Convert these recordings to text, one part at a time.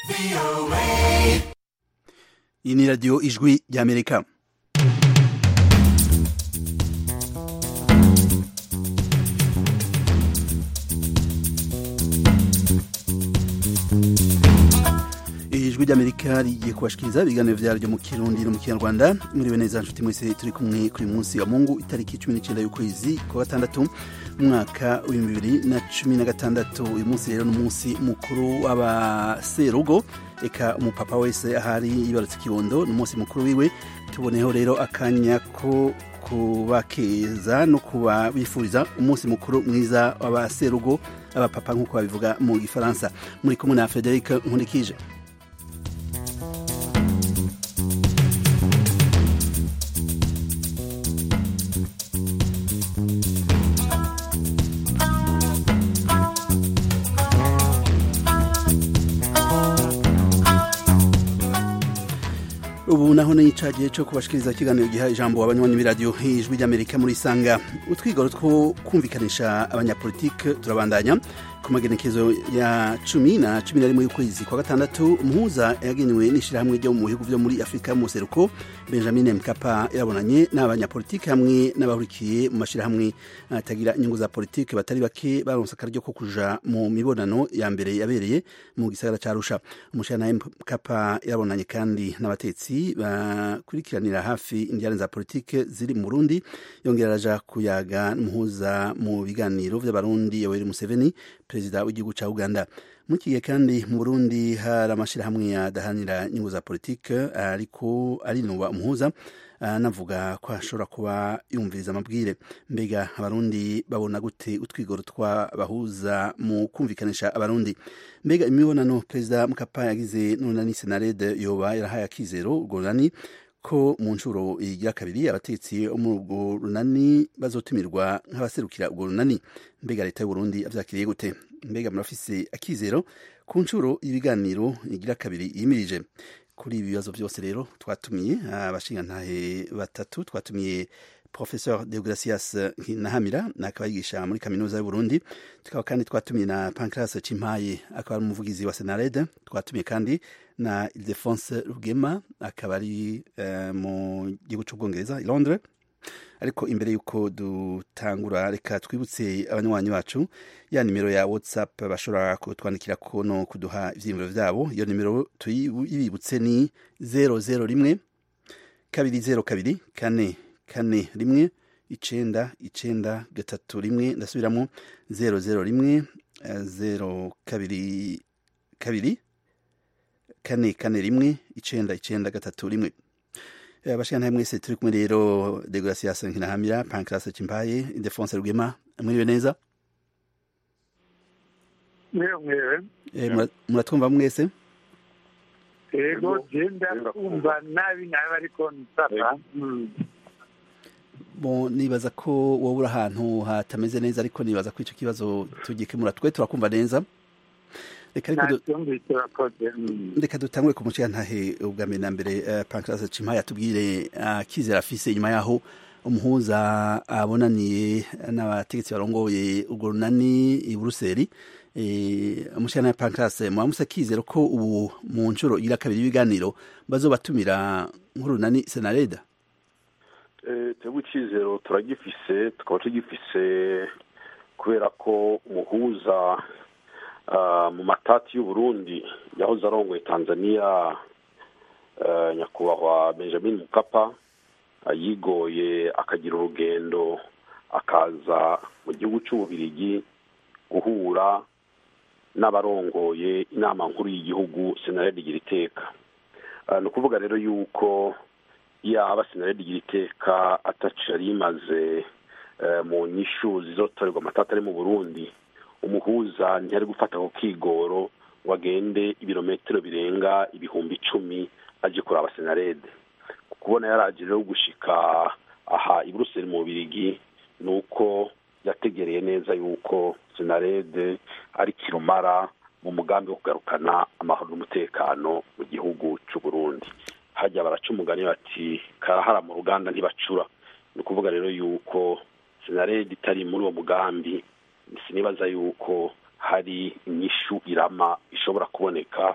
iyi ni radiyo ijwi ry'amerika ijwi ry'amerika rigiye kubashikiriza ibiganiro vyaryo mu kirundi no mu kinyarwanda muriwe neza nshuti mwese turi kumwe kuri munsi wa mungu itariki cumi n'icenda y'ukwezi kwa gatandatu umwaka w'ibihumbi bibiri na cumi na gatandatu uyu munsi rero ni umunsi mukuru w'abaserugo eka umupapa wese ahari yibarutse ikibondo ni umunsi mukuru wiwe tuboneho rero akanya ko kubakeza no kuba bifuriza umunsi mukuru mwiza w'abaserugo abapapa nk'uko babivuga mu gifaransa muri kumwe na frederic nkurikije ubu naho ni icagihe cyo kubashikiriza ikiganiro giha ijambo abanywanyi b'iradiyo ijwi ry'amerika muri sanga utwigoro two kumvikanisha abanyapolitike turabandanya ku magenekezo ya cumi na cumi na rimwe y'ukwezi kwa gatandatu umuhuza yagenewe n'ishyirahamwe ryo mu bihugu vyo muri afurika y'umuseruko benjamin mkapa yarabonanye n'abanyapolitike hamwe n'abahurikiye mu mashyirahamwe atagira inyungu za politike batari bake baronse akaryo ko kuja mu mibonano ya mbere yabereye mu gisagara ca arusha umushyiranaye mkapa yarabonanye kandi n'abatetsi bakurikiranira hafi indiyane za politike ziri mu burundi yongera araja kuyaga n'umuhuza mu biganiro vy'abarundi yoweri museveni perezida w'igihugu ca uganda muri iki gihe kandi mu burundi hari amashyirahamwe adahanira inyungu za politike ariko arinuba umuhuza anavuga ko ashobora kuba yumviriza amabwire mbega abarundi babona gute utwigoro twabahuza mu kumvikanisha abarundi mbega imibonano perezida mukapa yagize nunani senarede yoba yarahaye akizero urwo runani ko mu nshuro igira kabiri abatetsi bo muri urwo runani bazotumirwa nk'abaserukira urwo runani mbega leta y'uburundi avyakiriye gute mbega murafise akizero ku nshuro y'ibiganiro igira kabiri yimirije kuri ibi bibazo byose rero twatumiye abashingantahe batatu twatumiye professeur deogracias nahamira akaba yigisha muri kaminuza y'uburundi tukaba kandi twatumiye na pancras cimpaye akaba ari umuvugizi wa senarede twatumiye kandi na ildefonse rugema akaba ari uh, mu gihugu c'ubwongereza i londres ariko imbere y'uko dutangura reka twibutse abanywanyi bacu ya nimero ya whatsapp bashobora kutwandikirako no kuduha ivyiyumviro vyabo iyo nimero tuyibibutse ni zero zero rimwe kabiri zero kabiri kane kane rimwe icenda icenda gatatu rimwe ndasubiramo zero zero rimwe zero kabiri kabiri kane kane rimwe icenda icenda gatatu rimwe abashikana mwese turi kumwe rero degracias nkinahamira pancras cimpaye idefonse rugema mwiriwe neza mwewe muratwumva mwese ego genda kumva nabi nabi ariko nsaba bo nibaza ko wowe uri ahantu hatameze neza ariko nibaza ko ico kibazo tugikemura twe turakumva neza reka dutangure ku muciyantahe ubwa mbere na mbere pancras cimpaye atubwire akizera afise inyuma yaho umuhuza abonaniye n'abategetsi barongoye urwo runani i buruseli umushana pancras mwamusa akizero ko ubu mu nshuro igira kabiri y'ibiganiro bazobatumira nk'urunani senareda twebwe icyizero turagifise tukaba tugifise kubera ko umuhuza mu matati y'uburundi yahoze arongoye tanzania nyakubahwa benjamin mukapa yigoye akagira urugendo akaza mu gihugu cy'ububirigi guhura n'abarongoye inama nkuru y'igihugu senarede igira iteka ni ukuvuga rero yuko yaba senarede igira iteka ataci yari imaze mu nyishu zizotorerwa amatata ari mu burundi umuhuza ntiyari gufata ku kigoro ngo agende ibirometero birenga ibihumbi icumi aje kuraba senarede kubona yaraje rero gushika aha i buruseli mu bubirigi ni uko yategereye neza yuko senarede ari kirumara mu mugambi wo kugarukana amahoro n'umutekano mu gihugu cy'u Burundi hajya baraca umugani bati karahara mu ruganda ntibacura ni ukuvuga rero yuko senarede itari muri uwo mugambi sinibaza yuko hari inyishu irama ishobora kuboneka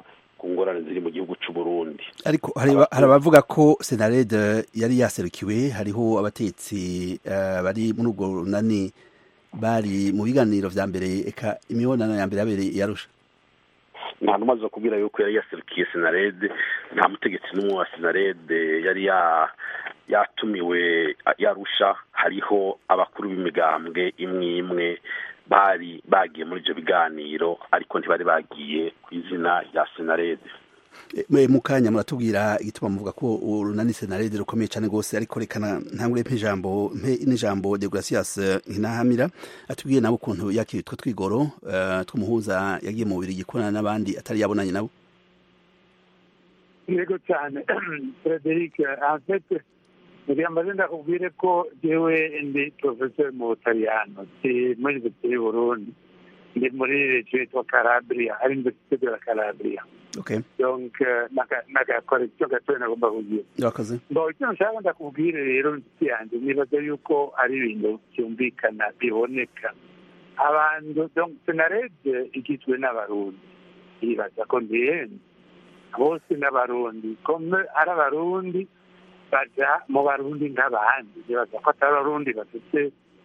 ku ngorane ziri mu gihugu cy'u Burundi ariko hari abavuga ko senarede yari yaserukiwe hariho abatetsi bari muri ubwo runani bari mu biganiro vya mbere eka imibonano ya mbere yabereye yarusha nta numaze kubwira yuko yari yaserukiye senarede nta mutegetsi n'umwe wa senarede yari yatumiwe yarusha hariho abakuru b'imigambwe imwe imwe bari bagiye muri ibyo biganiro ariko ntibari bagiye ku izina rya senarede mu kanya muratubwira igituma muvuga ko urunani senarede rukomeye cyane rwose ariko rekana ntangure mpe ijambo mpe n'ijambo de gracias nkinahamira atubwiye nabo ukuntu yakiriye utwo twigoro tw'umuhuza yagiye mu bubiri gikorana n'abandi atari yabonanye nabo yego cyane frederic enfete kugira ngo ndakubwire ko yewe ndi porofeseri mu butaliyano si muri universite y'uburundi ndi muri regiyo yitwa calabria ari universite de la calabria okay donc n'agakorekisiyo gatoya nagomba kugira urakoze ngo icyo nshaka ndakubwire rero inshuti yanjye nibaza yuko ari ibintu byumvikana biboneka abantu donc senarede igizwe n'abarundi yibaza ko ndihenze bose n'abarundi kome ari abarundi baja mu barundi nk'abandi nibaza ko atari abarundi bafite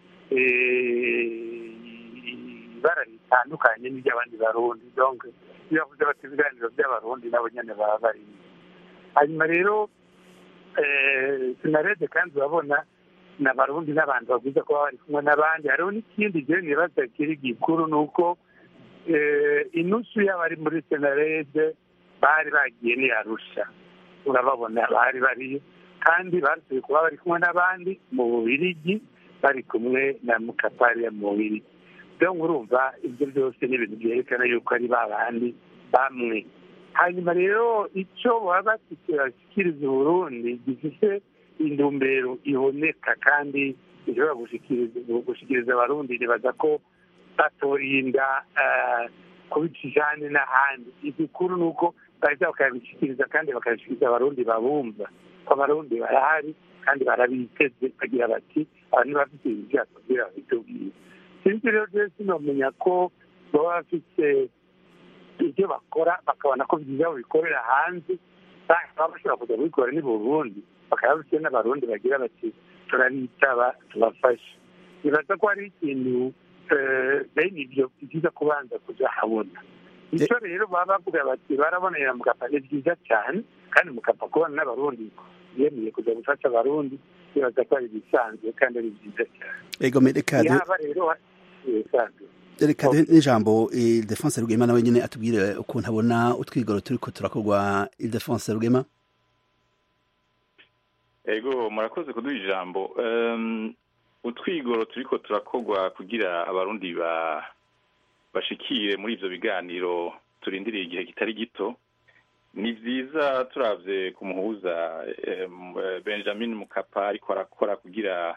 ibara ritandukanye n'iry'abandi barundi donc iyo bavuze bati ibiganiro by'abarundi nabo nyene baba barimo hanyuma rero sinarede kandi urabona n'abarundi n'abantu bavuze ko baba bari kumwe n'abandi hariho n'ikindi jewe nibaza kiri gikuru ni uko inusu y'abari muri senarede bari bagiye ni arusha urababona bari bariyo kandi barasubiye kuba bari kumwe n'abandi mu bubirigi bari kumwe na mukapariya mu bubirigi rero urumva ibyo byose ni ibintu byerekana yuko ari ba bandi bamwe hanyuma rero icyo baba bafite bashyikiriza uburundi gifite intumbero iboneka kandi ishobora gushyikiriza abarundi nibaza ko batorinda kubicishane n'ahandi igikuru ni uko bahita bakabishyikiriza kandi bakabishyikiriza abarundi babumva ko abarundi barahari kandi barabiteze bagira bati abantu bafite ibintu byabo kugira babitubwire sinzi rero rero sinomenya ko baba bafite ibyo bakora bakabona ko byiza bikorera hanze baba bashobora kujya kubikora ni burundi bakaba bafite n'abarundi bagira bati turabitaba tubafashe nibaza ko hari ikintu bene ibyo byiza kubanza kujya habona icyo rero baba bavuga bati barabonera mugapa ni byiza cyane kandi mugapa kubona n'abarundi yemeye kujya gufasha abarundi bibaza ko ari ibisanzwe kandi ari byiza cyane ego reka yaba rero ibisanzwe reka n'ijambo ildefonse rugema nawe nyine atubwire ukuntu abona utwigoro turi ko turakorwa ildefonse rugema ego murakoze kuduha ijambo utwigoro turi ko turakorwa kugira abarundi bashikire muri ibyo biganiro turindiriye igihe kitari gito ni byiza turabye ku muhuza benjamin mukapa ariko arakora kugira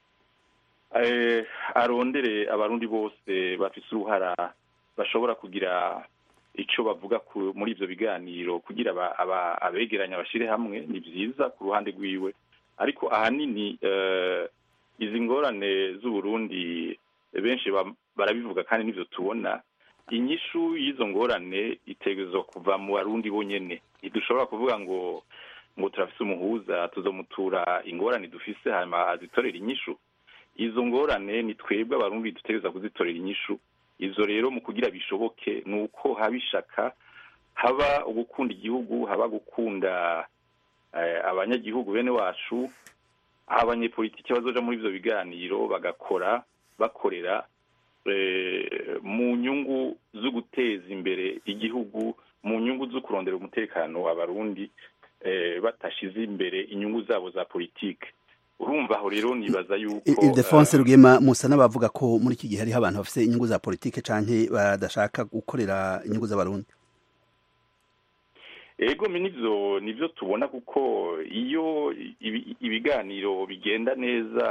arondere abarundi bose bafite uruhara bashobora kugira icyo bavuga muri ibyo biganiro kugira abegeranya bashyire hamwe ni byiza ku ruhande rwiwe ariko ahanini izi ngorane z'uburundi benshi barabivuga kandi n'ibyo tubona inyishu y'izo ngorane itegerezwa kuva mu barundi bonyine ntidushobora kuvuga ngo ngo turafise umuhuza tuzomutura ingorane dufise hanyuma azitorera inyishu izo ngorane ni twebwe abarundi dutegereza kuzitorera inyishu izo rero mu kugira bishoboke ni uko haba ishaka haba ugukunda igihugu haba gukunda abanyagihugu bene wacu aho abanyepolitiki bazoja muri ivyo biganiro bagakora bakorera mu nyungu zo guteza imbere igihugu mu nyungu zo kurondera umutekano abarundi batashize imbere inyungu zabo za politike urumva aho rero nibaza yuko ildefonse rugema musa n'abavuga ko muri iki gihe hariho abantu bafite inyungu za politike canke badashaka gukorera inyungu z'abarundi ego nivyo nivyo tubona kuko iyo ibiganiro bigenda neza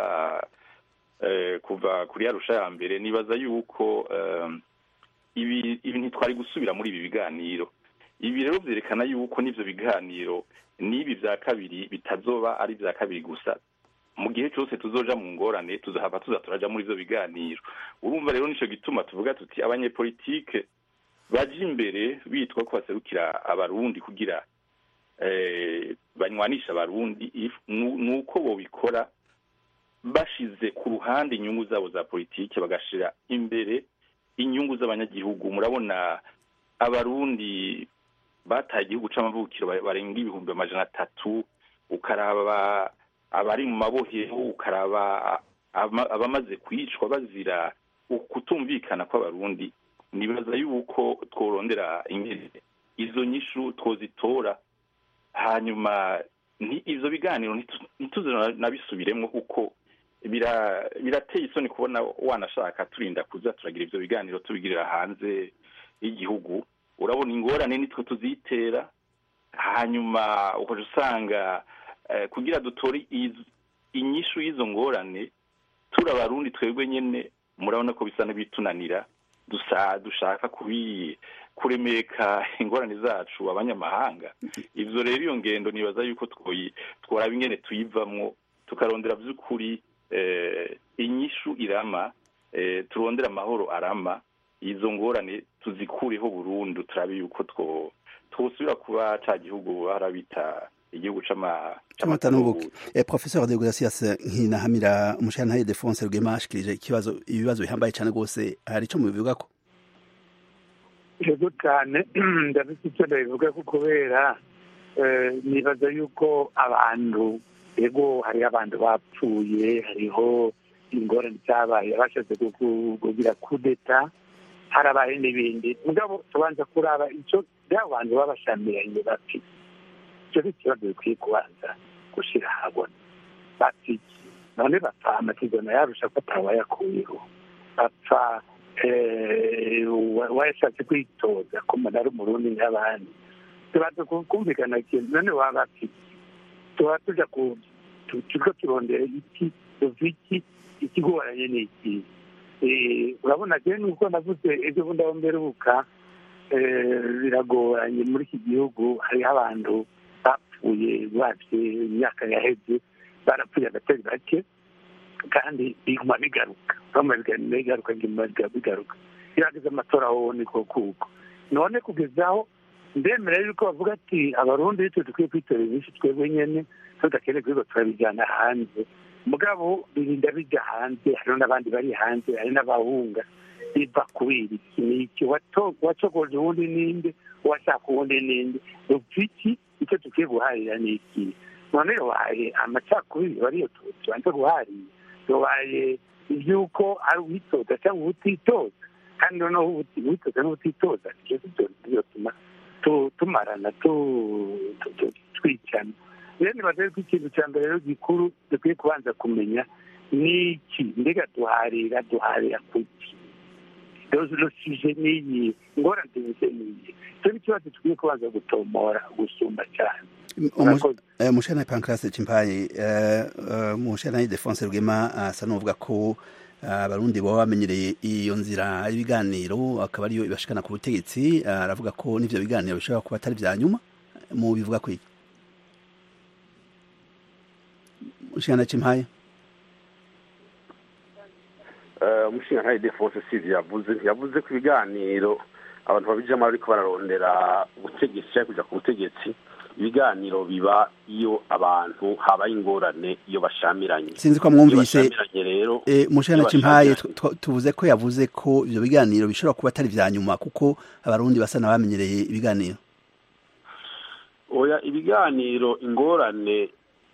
kuva kuri arusha ya mbere nibaza yuko ibi ntitwari gusubira muri ibi biganiro ibi rero byerekana yuko n'ibyo biganiro n'ibi bya kabiri bitazoba ari ibya kabiri gusa mu gihe cyose tuzoja mu ngorane tuzahava tuza turaja muri ibyo biganiro urumva rero nicyo gituma tuvuga tuti abanyepolitike baje imbere bitwa ko baserukira abarundi kugira banywanisha abarundi ni uko bobikora bashize ku ruhande inyungu zabo za politiki bagashira imbere inyungu z'abanyagihugu murabona abarundi bataye igihugu c'amavukiro barenga ibihumbi amajana atatu ukaraba abari mu mabohero ukaraba abamaze kwicwa bazira ukutumvikana kw'abarundi nibaza yuko tworondera ingene izo nyishu twozitora hanyuma ivyo biganiro ntituze nabisubiremwo kuko birateye isoni kubona wanashaka turinda kuza turagira ivyo biganiro tubigirira hanze y'igihugu urabona ingorane nitwe tuzitera hanyuma ukaja usanga kugira dutore inyishu y'izo ngorane turi abarundi twebwe nyene murabona ko bisa n'ibitunanira dushaka kubi kuremeka ingorane zacu abanyamahanga ivyo rero iyo ngendo nibaza yuko tworaba ingene tuyivamwo tukarondera vy'ukuri inyishu irama turondera amahoro arama izo ngorane tuzikureho burundu turabe yuko twosubira kuba ca gihugu harabita igihugu c'amatanubuki eh, professeur de Gracias nkinahamira umushantaye Defonse Rugema ashikirije ikibazo ibibazo bihambaye cyane rwose hari ico mubivuga ko yego cyane ndafite icyo ndabivuga ko kubera nibaza yuko abantu yego hariho abantu bapfuye hariho ingorane zabaye bashatse kugira kudeta harabaye n'ibindi mugabo tubanza kuraba icyo by'abo bantu babashamiranye bafite icyo ni ikibazo bikwiye kubanza gushyira ahabona bafite none bapfa amasezerano yarusha ko atawayakuyeho bapfa wayashatse kwitoza ko umuntu ari umurundi nk'abandi tubanza kumvikana ikintu none waba bafite tuba tuja ku turiko turondera iki iki ikigoranye ni iki urabona je nuko navuze ejo bundi aho mberuka biragoranye muri iki gihugu hariho abantu bapfuye bavye imyaka yaheze barapfuye agatari bake kandi biguma bigaruka bama bigaruka biguma bigaruka birageze amatora aho niko kuko none kugezaho ndemera yuko bavuga ati abarundi bitwe dukwiye kwitorera inyinshi twebwe nyene tudakeneye kubigo turabijyana hanze mugabo birinda bijya hanze hariho n'abandi bari hanze hari n'abahunga biva kubera iki ni iki wacogoje uwundi ninde uwashaka uwundi ninde iki icyo dukwiye guharira ni iki none yobaye amacakubiri bariyo tubanza guharira yobaye iby'uko ari uwitoza cyangwa uwutitoza kandi noneho uwitoza n'uwutitoza nicyo bizotuma tumarana twicana rero nibaza ko ikintu cya mbere rero gikuru dukwiye kubanza kumenya ni iki mbega duharira duharira kuki dosije niyi ingorane zimeze niyi icyo ni ikibazo dukwiye kubanza gutomora gusumba cyane mushana pancrase cimpaye mushana defonse rugema asa n'uvuga ko abarundi baba bamenyereye iyo nzira y'ibiganiro akaba ariyo ibashikana ku butegetsi aravuga ko n'ivyo biganiro bishobora kuba atari vya nyuma mu bivuga kwiki mushana cimpaye umushinga defonse sizi yavuze yavuze ko ibiganiro abantu babijamo ariko bararondera ubutegetsi cyangwa kuja ku butegetsi ibiganiro biba iyo abantu habaye ingorane iyo bashamiranye sinzi ko mwumvise rero mushana cimpaye tuvuze ko yavuze ko ivyo biganiro bishobora kuba atari vya nyuma kuko abarundi basa n'abamenyereye ibiganiro oya ibiganiro ingorane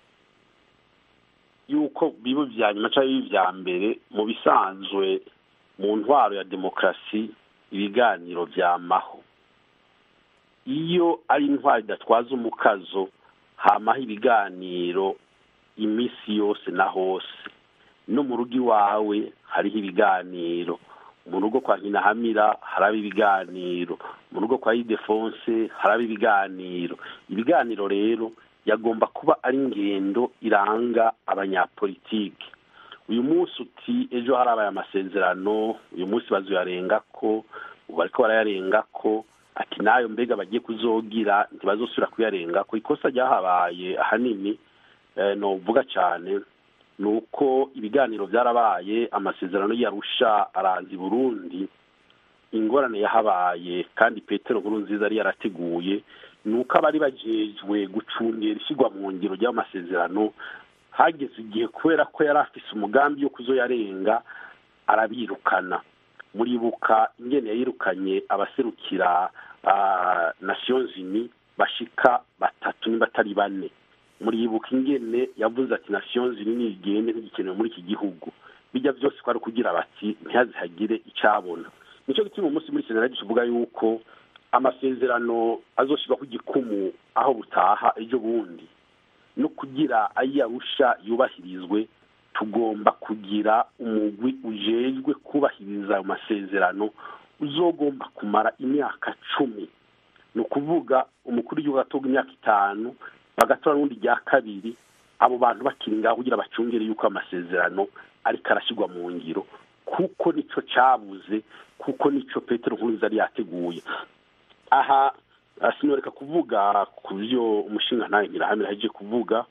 yuko biba vya nyuma cyangwa biba vya mbere mu bisanzwe mu ntwaro ya demokarasi ibiganiro vyamaho iyo ari intwaro idatwaza umukazo hamaho ibiganiro iminsi yose na hose no mu rugo iwawe hariho ibiganiro mu rugo kwa nkinahamira haraba ibiganiro mu rugo kwa idefonse haraba ibiganiro ibiganiro rero yagomba kuba ari ingendo iranga abanyapolitiki uyu munsi uti ejo harabaye amasezerano uyu munsi bazoyarenga ko ubu bariko barayarenga ko ati nayo mbega bagiye kuzogira ntibazosubira kuyarenga ko ikosa ryahabaye ahanini novuga cyane ni uko ibiganiro byarabaye amasezerano yarusha arazi burundi ingorane yahabaye kandi petero nkuru nziza yari yarateguye ni uko abari bajejwe gucungera ishyirwa mu ngiro ry'amasezerano hageze igihe kubera ko yari afise umugambi wo kuzoyarenga arabirukana muribuka ingene yayirukanye abaserukira nations unies bashika batatu niba atari bane muribuka ingene yavuze ati nations unies nigende ntigikenewe muri iki gihugu bijya byose ko ari ukugira bati ntihazihagire icyabona nicyo gituma umunsi muri senaradi tuvuga yuko amasezerano azoshyirwa ku gikumu aho butaha ejo bundi no kugira ayarusha yubahirizwe tugomba kugira umugwi ujejwe kubahiriza ayo masezerano uzogomba kumara imyaka cumi ni ukuvuga umukuru w'igihugu atoga imyaka itanu bagatora n'undi rya kabiri abo bantu bakiri ngaho kugira bacungere yuko amasezerano ariko arashyirwa mu ngiro kuko nicyo cyabuze kuko nicyo petero nkurunziza yari yateguye aha sinoreka kuvuga ku byo umushinga ntawe ntirahamira aheje kuvuga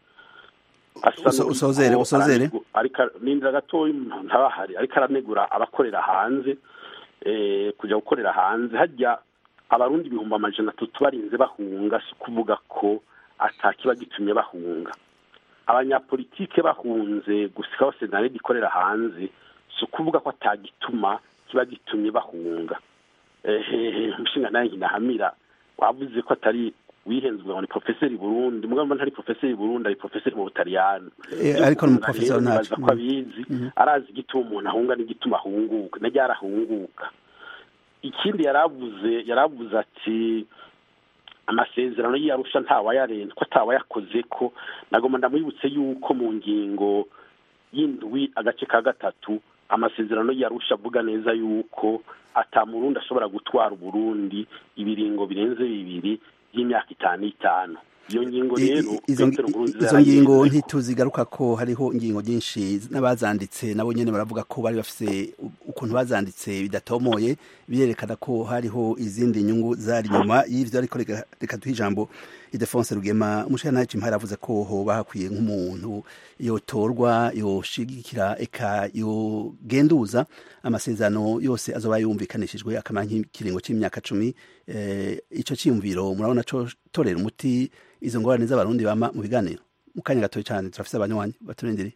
usozere usozere ariko nindira gatoya ntabahari ariko aranegura abakorera hanze kujya gukorera hanze hajya abarundi ibihumbi amajana atatu barinze bahunga si ukuvuga ko atakiba gitumye bahunga abanyapolitike bahunze gusikaho senarede ikorera hanze si ukuvuga ko atagituma kiba gitumye bahunga umushinga nawe nkinahamira wavuze ko atari wihenzwe ngo ni profeseri burundi mugabo ntari profeseri burundi ari profeseri mu butaliyani ariko ni umuprofeseri ntacu ko abizi arazi igituma umuntu ahunga n'igituma ahunguka na ryarahunguka ikindi yaravuze yaravuze ati amasezerano y'iyarusha ntawayarenze ko atawayakoze ko nagomba ndamwibutse yuko mu ngingo y'indwi agace ka gatatu amasezerano y'iyarusha avuga neza yuko atamurundi ashobora gutwara uburundi ibiringo birenze bibiri y'imyaka itanu itanu iyo ngingo rero izo ngingo ntituzigaruka ko hariho ingingo nyinshi n'abazanditse nabo nyine baravuga ko bari bafite ukuntu bazanditse bidatomoye birerekana ko hariho izindi nyungu zari inyuma y'ibyo ariko reka duhe ijambo idefonse rugema umushinga ntacyo impari avuze ko hoba hakwiye nk'umuntu yotorwa yoshigikira eka yogenduza amasezerano yose azoba yumvikanishijwe akamara nk'ikiringo cy'imyaka cumi icyo cyiyumviro murabona cyo torera umuti izo ngorane z'abarundi bama mu biganiro mu kanya gatoya cyane turafite abanywanyi baturindiriye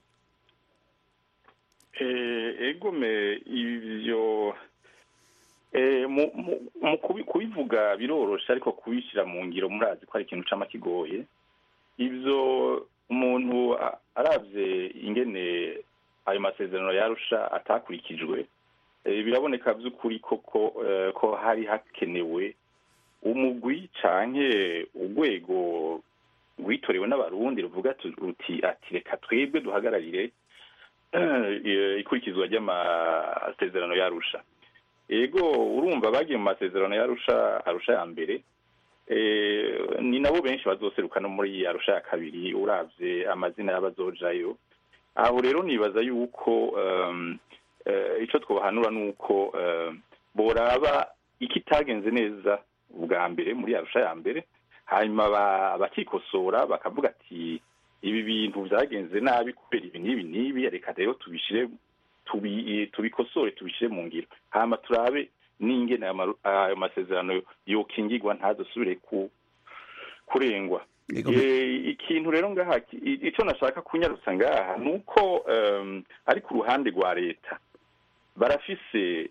egome ibyo mu kubivuga biroroshe ariko kubishyira mu ngiro murazi ko ari ikintu cyama kigoye ibyo umuntu arabye ingene ayo masezerano yarusha atakurikijwe biraboneka by'ukuri koko ko hari hakenewe umugwi canke urwego rwitorewe n'abarundi ruvuga ruti ati reka twebwe duhagararire ikurikizwa ry'amasezerano yarusha ego urumva bagiye mu masezerano yarusha arusha ya mbere ni nabo benshi bazoseruka no muri arusha ya kabiri uravye amazina y'abazojayo aho rero nibaza yuko icyo twabahanura ni uko boraba ikitagenze neza ubwa mbere muri arusha ya mbere hanyuma bakikosora bakavuga ati ibi bintu byagenze nabi kubera ibi n'ibi n'ibi reka rero tubishyire tubikosore tubishyire mu ngiro hanyuma turabe n'ingene ayo masezerano yokingirwa ntazasubire kurengwa ikintu rero ngaha icyo nashaka kunyarutsa ngaha ni uko ari ku ruhande rwa leta barafise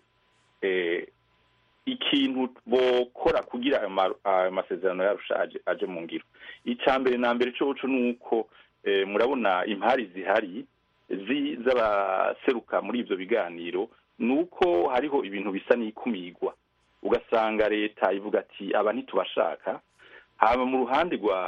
ikintu bokora kugira ayo masezerano yarushaje aje mu ngiro icya mbere na mbere cyo ni uko murabona impari zihari z'abaseruka muri ibyo biganiro ni uko hariho ibintu bisa n'ikumirwa ugasanga leta ivuga ati aba ntitubashaka haba mu ruhande rwa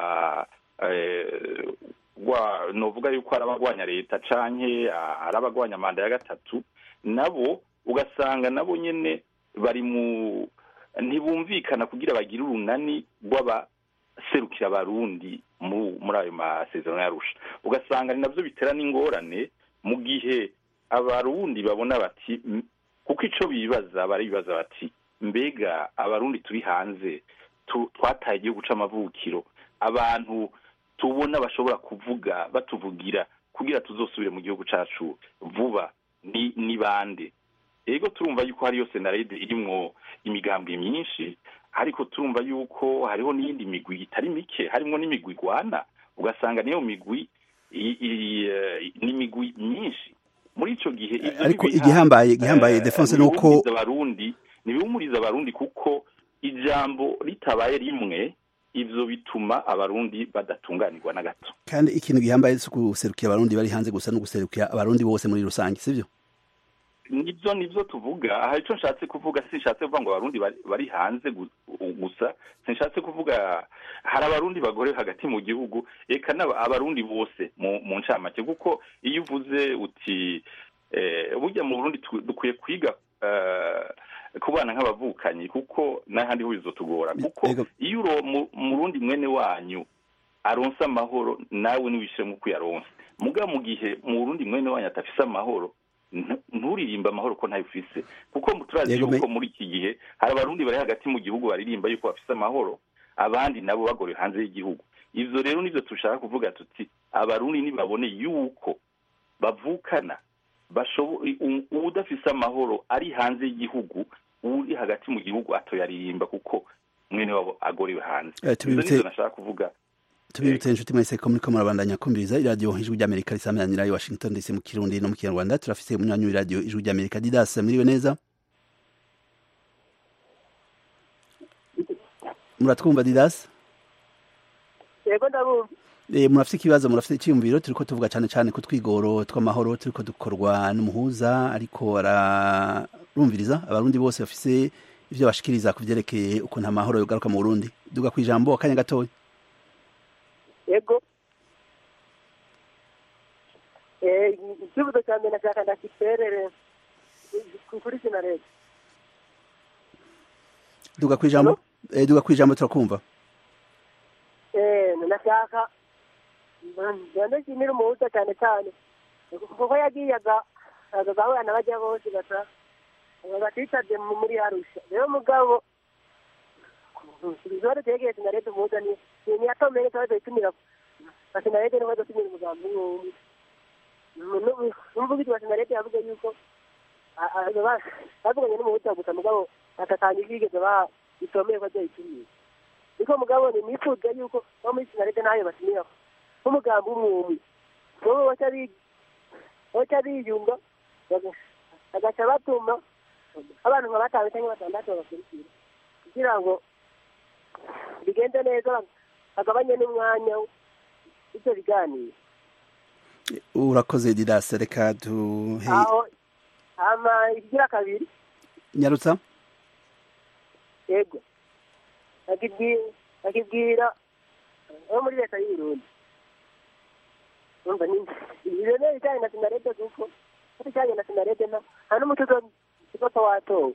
rwa novuga yuko ari abagwanya leta canke ari abagwanya manda ya gatatu nabo ugasanga nabo nyene bari mu ntibumvikana kugira bagire urunani rw'abaserukira abarundi muri ayo masezerano yarusha ugasanga ni nabyo bitera n'ingorane mu gihe abarundi babona bati kuko icyo bibaza baribaza bati mbega abarundi turi hanze twataye igihugu c'amavukiro abantu tubona bashobora kuvuga batuvugira kugira tuzosubire mu gihugu cacu vuba ni bande ego turumva yuko hariyo senarede irimwo imigambwe myinshi ariko turumva yuko hariho n'iyindi migwi itari mike harimo n'imigwi igwana ugasanga niyo migwi ni imigwi myinshi muri ico gihe ariko igihambaye igihambaye defense nuko abarundi nibihumuriza abarundi kuko ijambo ritabaye rimwe ivyo bituma abarundi badatunganirwa na gato kandi ikintu gihambaye si guserukira abarundi bari hanze gusa no guserukira abarundi bose muri rusange sivyo nibyo nibyo tuvuga aha icyo nshatse kuvuga sinshatse kuvuga ngo abarundi bari hanze gusa sinshatse kuvuga hari abarundi bagore hagati mu gihugu reka abarundi bose mu ncamake kuko iyo uvuze uti burya mu burundi dukwiye kwiga kubana nk'abavukanyi kuko n'ahandi ho bizotugora kuko iyo mu rundi mwene wanyu aronse amahoro nawe niwishyiremo uko uyaronse muga mu gihe mu rundi mwene wanyu atafise amahoro nturirimba amahoro ko ntayo ufise kuko turazi yuko muri iki gihe hari abarundi bari hagati mu gihugu baririmba yuko bafise amahoro abandi nabo bagorewe hanze y'igihugu ivyo rero nivyo dushaka kuvuga tuti abarundi nibabone yuko bavukana udafise amahoro ari hanze y'igihugu uri hagati mu gihugu atoyaririmba kuko mwene wabo agorewe hanze ivyo nivyo nashaka kuvuga tubibutse inshuti mwese ko muriko murabandanya kumviriza iradiyo ijwi ry'amerika risameranira i washington dc mu kirundi no mu kinyarwanda turafise umunywanyi w'iradiyo ijwi ry'amerika didas muriwe neza muratwumva didas yego ndabumva Eh, murafite ikibazo murafite icyiyumviro turiko tuvuga cyane cyane ku twigoro tw'amahoro turiko dukorwa n'umuhuza ariko ararumviriza abarundi bose bafise ivyo bashikiriza ku vyerekeye ukuntu amahoro yogaruka mu burundi duga kw'ijambo akanya gatoya yego ikibuzo cya mbere nashaka ndakiterere kuri sinarede duga kw'ijambo eh, duga kw'ijambo turakumva nashaka ndashimira umuhuza cyane cyane kuko yagiye agahura n'abajya bose basa batitabye muri arusha rero mugabo ikibazo cyerekeye sinarede umuhuza ni niyatomeye ikibazo gitumira sinarede niwe gutumira umugambi umwe n'umuvugizi wa sinarede yavuze yuko bavuganye n'umuhuza gusa mugabo batatanga ibyigeze bitomeye ko azoyitumira niko mugabo ni nifuza yuko bo muri sinarede nayo batumira nk'umugambi umwe bobo baca biyunga bagaca batuma abantu nka batanu cyangwa batandatu babakurikira kugira ngo bigende neza bagabanye n'umwanya w'ibyo biganiro urakoze didase reka duhe aho hama ikigira kabiri nyarutsa yego akibwira abo muri leta y'uburundi umva ni ibyo rero bijyanye na sinarede kuko bijyanye na sinarede nta n'umuti uzopfa watowe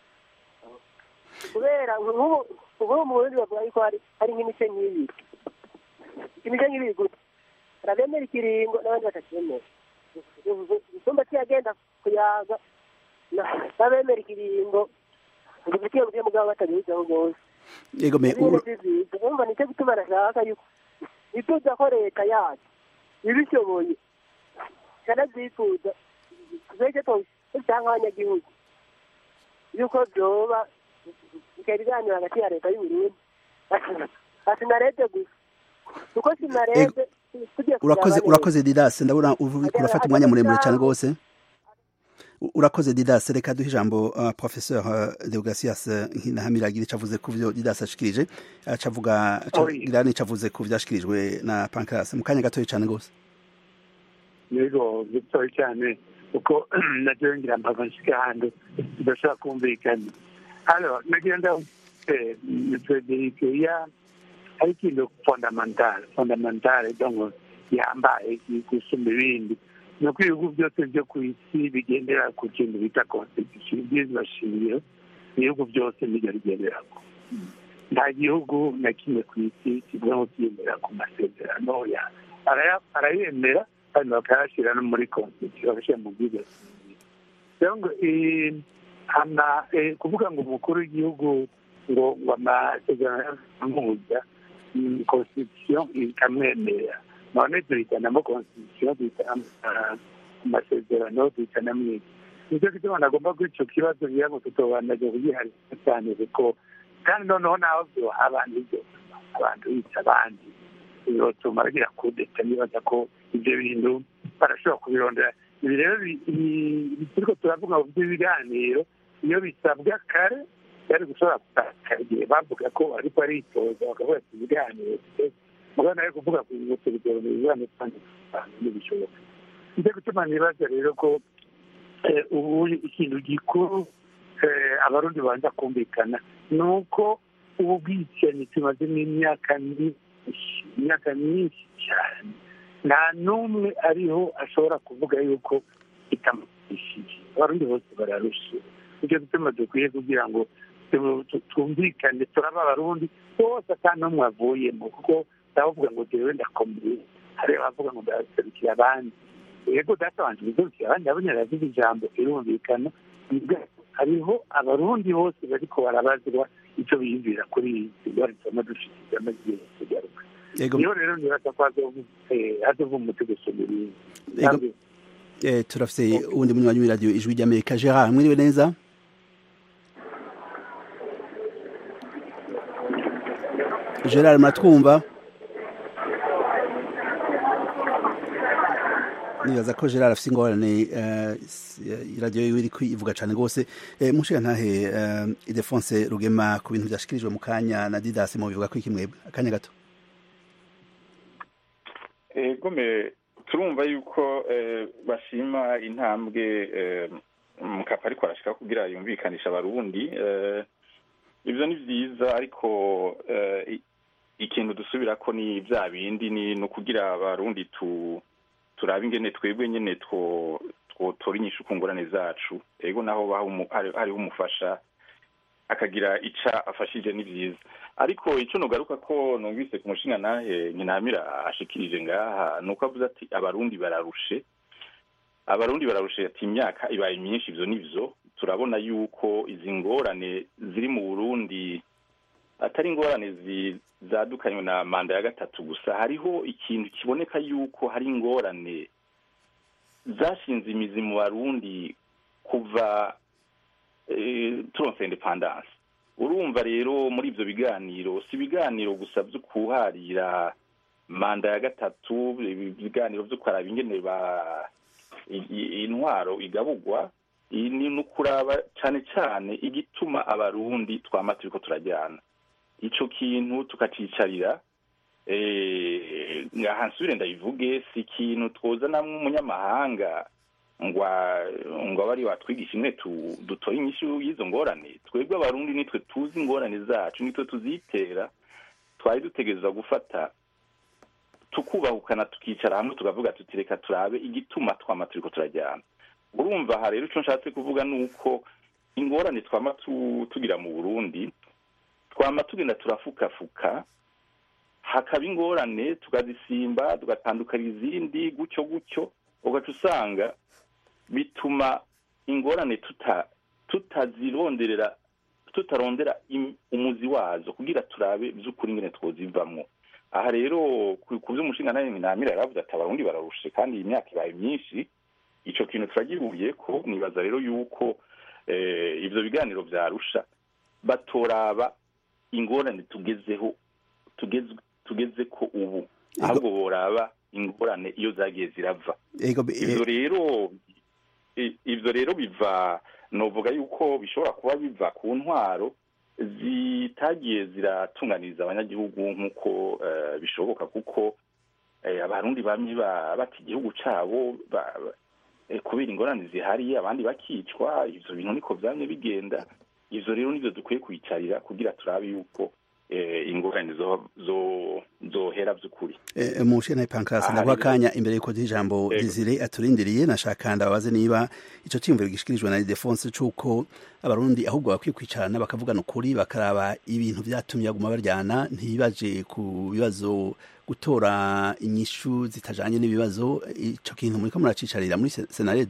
kubera nk'ubu ubu mu burundi bavuga yuko hari hari nk'imice nk'ibiri imice nk'ibiri gusa hari abemera ikiringo n'abandi batacyemera icyumba kiyagenda kuyaga n'abemera ikiringo ubufitiye mu mugabo batabihizeho rwose yego me urumva nicyo gituma nashaka yuko nifuza ko leta yacu ibishoboye kanabyifuza tuzajya cyangwa abanyagihugu yuko byoba bikaba ibiganiro hagati ya leta y'uburundi na sinarede gusa kuko sinarede urakoze urakoze didase ndabona urafata umwanya muremure cyane rwose urakoze didase reka duhe ijambo uh, professeur uh, deogratias ntahamiragira ico avuze ku vyo didase ashikirije acavuga acagira n'ico avuze ku vyashikirijwe na pancras mu kanya gatoya cane rwose yego gitoya cyane kuko naryo ngira mpava nshika ahantu tudashobora kumvikana alors nagira ndaho frederic ya hari ikintu fondamental fondamental donc yambaye gusumba ibindi ni uko ibihugu byose byo ku isi bigendera ku kintu bita constitution ibyiza shingiro ibihugu byose nibyo bigenderako nta gihugu na kimwe ku isi kivuga ngo kiyemera ku masezerano arayemera kandi bakayashyira no muri constitution bagashyira mu bwiza rero ngo hana kuvuga ngo umukuru w'igihugu ngo ngo amasezerano mpuza constitution ikamwemerera none duhitanamo constitution duhitanamo amasezerano duhitanamo iki nicyo gituma nagomba kuri icyo kibazo ngira ngo tutobandaje kugiharira cyane kuko kandi noneho naho byoha abantu ibyo abantu bica abandi birotuma bagira kudeta nibaza ko ibyo bintu barashobora kubirondera ibi rero turiko turavuga mu by'ibiganiro iyo bisabwa kare byari gushobora kutakara igihe bavuga ko ariko aritoza bakavuga ati ibiganiro mugabo nawe kuvuga ku bimenyetso bigabanya ibiganiro kandi ntibishoboka nicyo gutuma nibaza rero ko ubu ikintu gikuru abarundi babanza kumvikana ni uko ubu bwicanyi tumazemo imyaka myinshi imyaka myinshi cyane nta n'umwe ariho ashobora kuvuga yuko itamutishije abarundi bose bararushe nicyo gituma dukwiye kugira ngo twumvikane turaba abarundi bose ata n'umwe avuyemo kuko ndavuga ngo jewe ndakomeye hari abavuga ngo ndaserukira abandi yego data wanje bizorukira abandi nabo nyaravuze ijambo irumvikana hariho abarundi bose bariko barabazwa icyo biyumvira kuri izi ngwara zama dufite amagiye kugaruka niyo rero nibaza ko hazova umuti gusumira turafise uwundi munywanyi w'iradiyo ijwi ry'amerika gerard mwiriwe neza gerard muratwumva nibaza ko gerard afite ingorane iradiyo yiwe iri ivuga cyane rwose mushiga ntahe idefonse rugema ku bintu byashyikirijwe mu kanya na didasi mu bivuga ko iki mwebwe akanya gato gome turumva yuko bashima intambwe mukapa ariko arashaka kugira yumvikanisha abarundi ibyo ni byiza ariko ikintu dusubira ko ni bya bindi ni ukugira abarundi tu turaba ingene twebwe nyene twotora inyishu ku ngorane zacu ego naho hariho umufasha akagira ica afashije ni vyiza ariko ico nogaruka ko numvise ku mushinga nahe nkinamira ashikirije ngaha nuko avuze ati abarundi bararushe abarundi bararushe ati imyaka ibaye myinshi ivyo nivyo turabona yuko izi ngorane ziri mu burundi atari ingorane zadukanywe na manda ya gatatu gusa hariho ikintu kiboneka yuko hari ingorane zashinze imizi mu barundi kuva turonse independance urumva rero muri ibyo biganiro si ibiganiro gusa byo kuharira manda ya gatatu ibiganiro byo kuraba ingene ba intwaro igabugwa ni no kuraba cyane cyane igituma abarundi twama turiko turajyana ico kintu tukacicarira ngaha nsubire ndayivuge si ikintu twozanamwo umunyamahanga ngwa ngo abe ari watwigisha imwe dutore inyishu y'izo ngorane twebwe abarundi nitwe tuzi ingorane zacu nitwe tuzitera twari dutegereza gufata tukubahukana tukicara hamwe tukavuga tuti reka turabe igituma twama turiko turajyana urumva aha rero ico nshatse kuvuga ni uko ingorane twama tugira mu burundi twama tugenda turafukafuka hakaba ingorane tukazisimba tugatandukana izindi gutyo gutyo ugaca usanga bituma ingorane tutazironderera tutarondera umuzi wazo kugira turabe by'ukuri ingene twozivamwo aha rero ku by'umushinga nawe namira yaravuze ati abarundi bararushe kandi iyi myaka ibaye myinshi ico kintu turagihuye ko nibaza rero yuko ivyo biganiro vyarusha batoraba ingorane tugezeho tugeze ko ubu ahubwo boraba ingorane iyo zagiye zirava ivyo rero ivyo rero biva novuga yuko bishobora kuba biva ku ntwaro zitagiye ziratunganiriza abanyagihugu nk'uko bishoboka kuko abarundi bamwe bata igihugu cabo kubera ingorane zihari abandi bakicwa ivyo bintu niko vyamye bigenda ivyo rero nivyo dukwiye kwicarira kugira turabe yuko ingorane zohera by'ukuri mushena pankasi naguha akanya imbere yuko ijambo Desire aturindiriye nashaka ndabaze niba ico cyiyumviro gishikirijwe na Defonse c'uko abarundi ahubwo bakwiye kwicarana bakavugana ukuri bakaraba ibintu vyatumye baguma baryana ntibaje ku bibazo gutora inyishu zitajanye n'ibibazo ico kintu muriko muracicarira muri senareda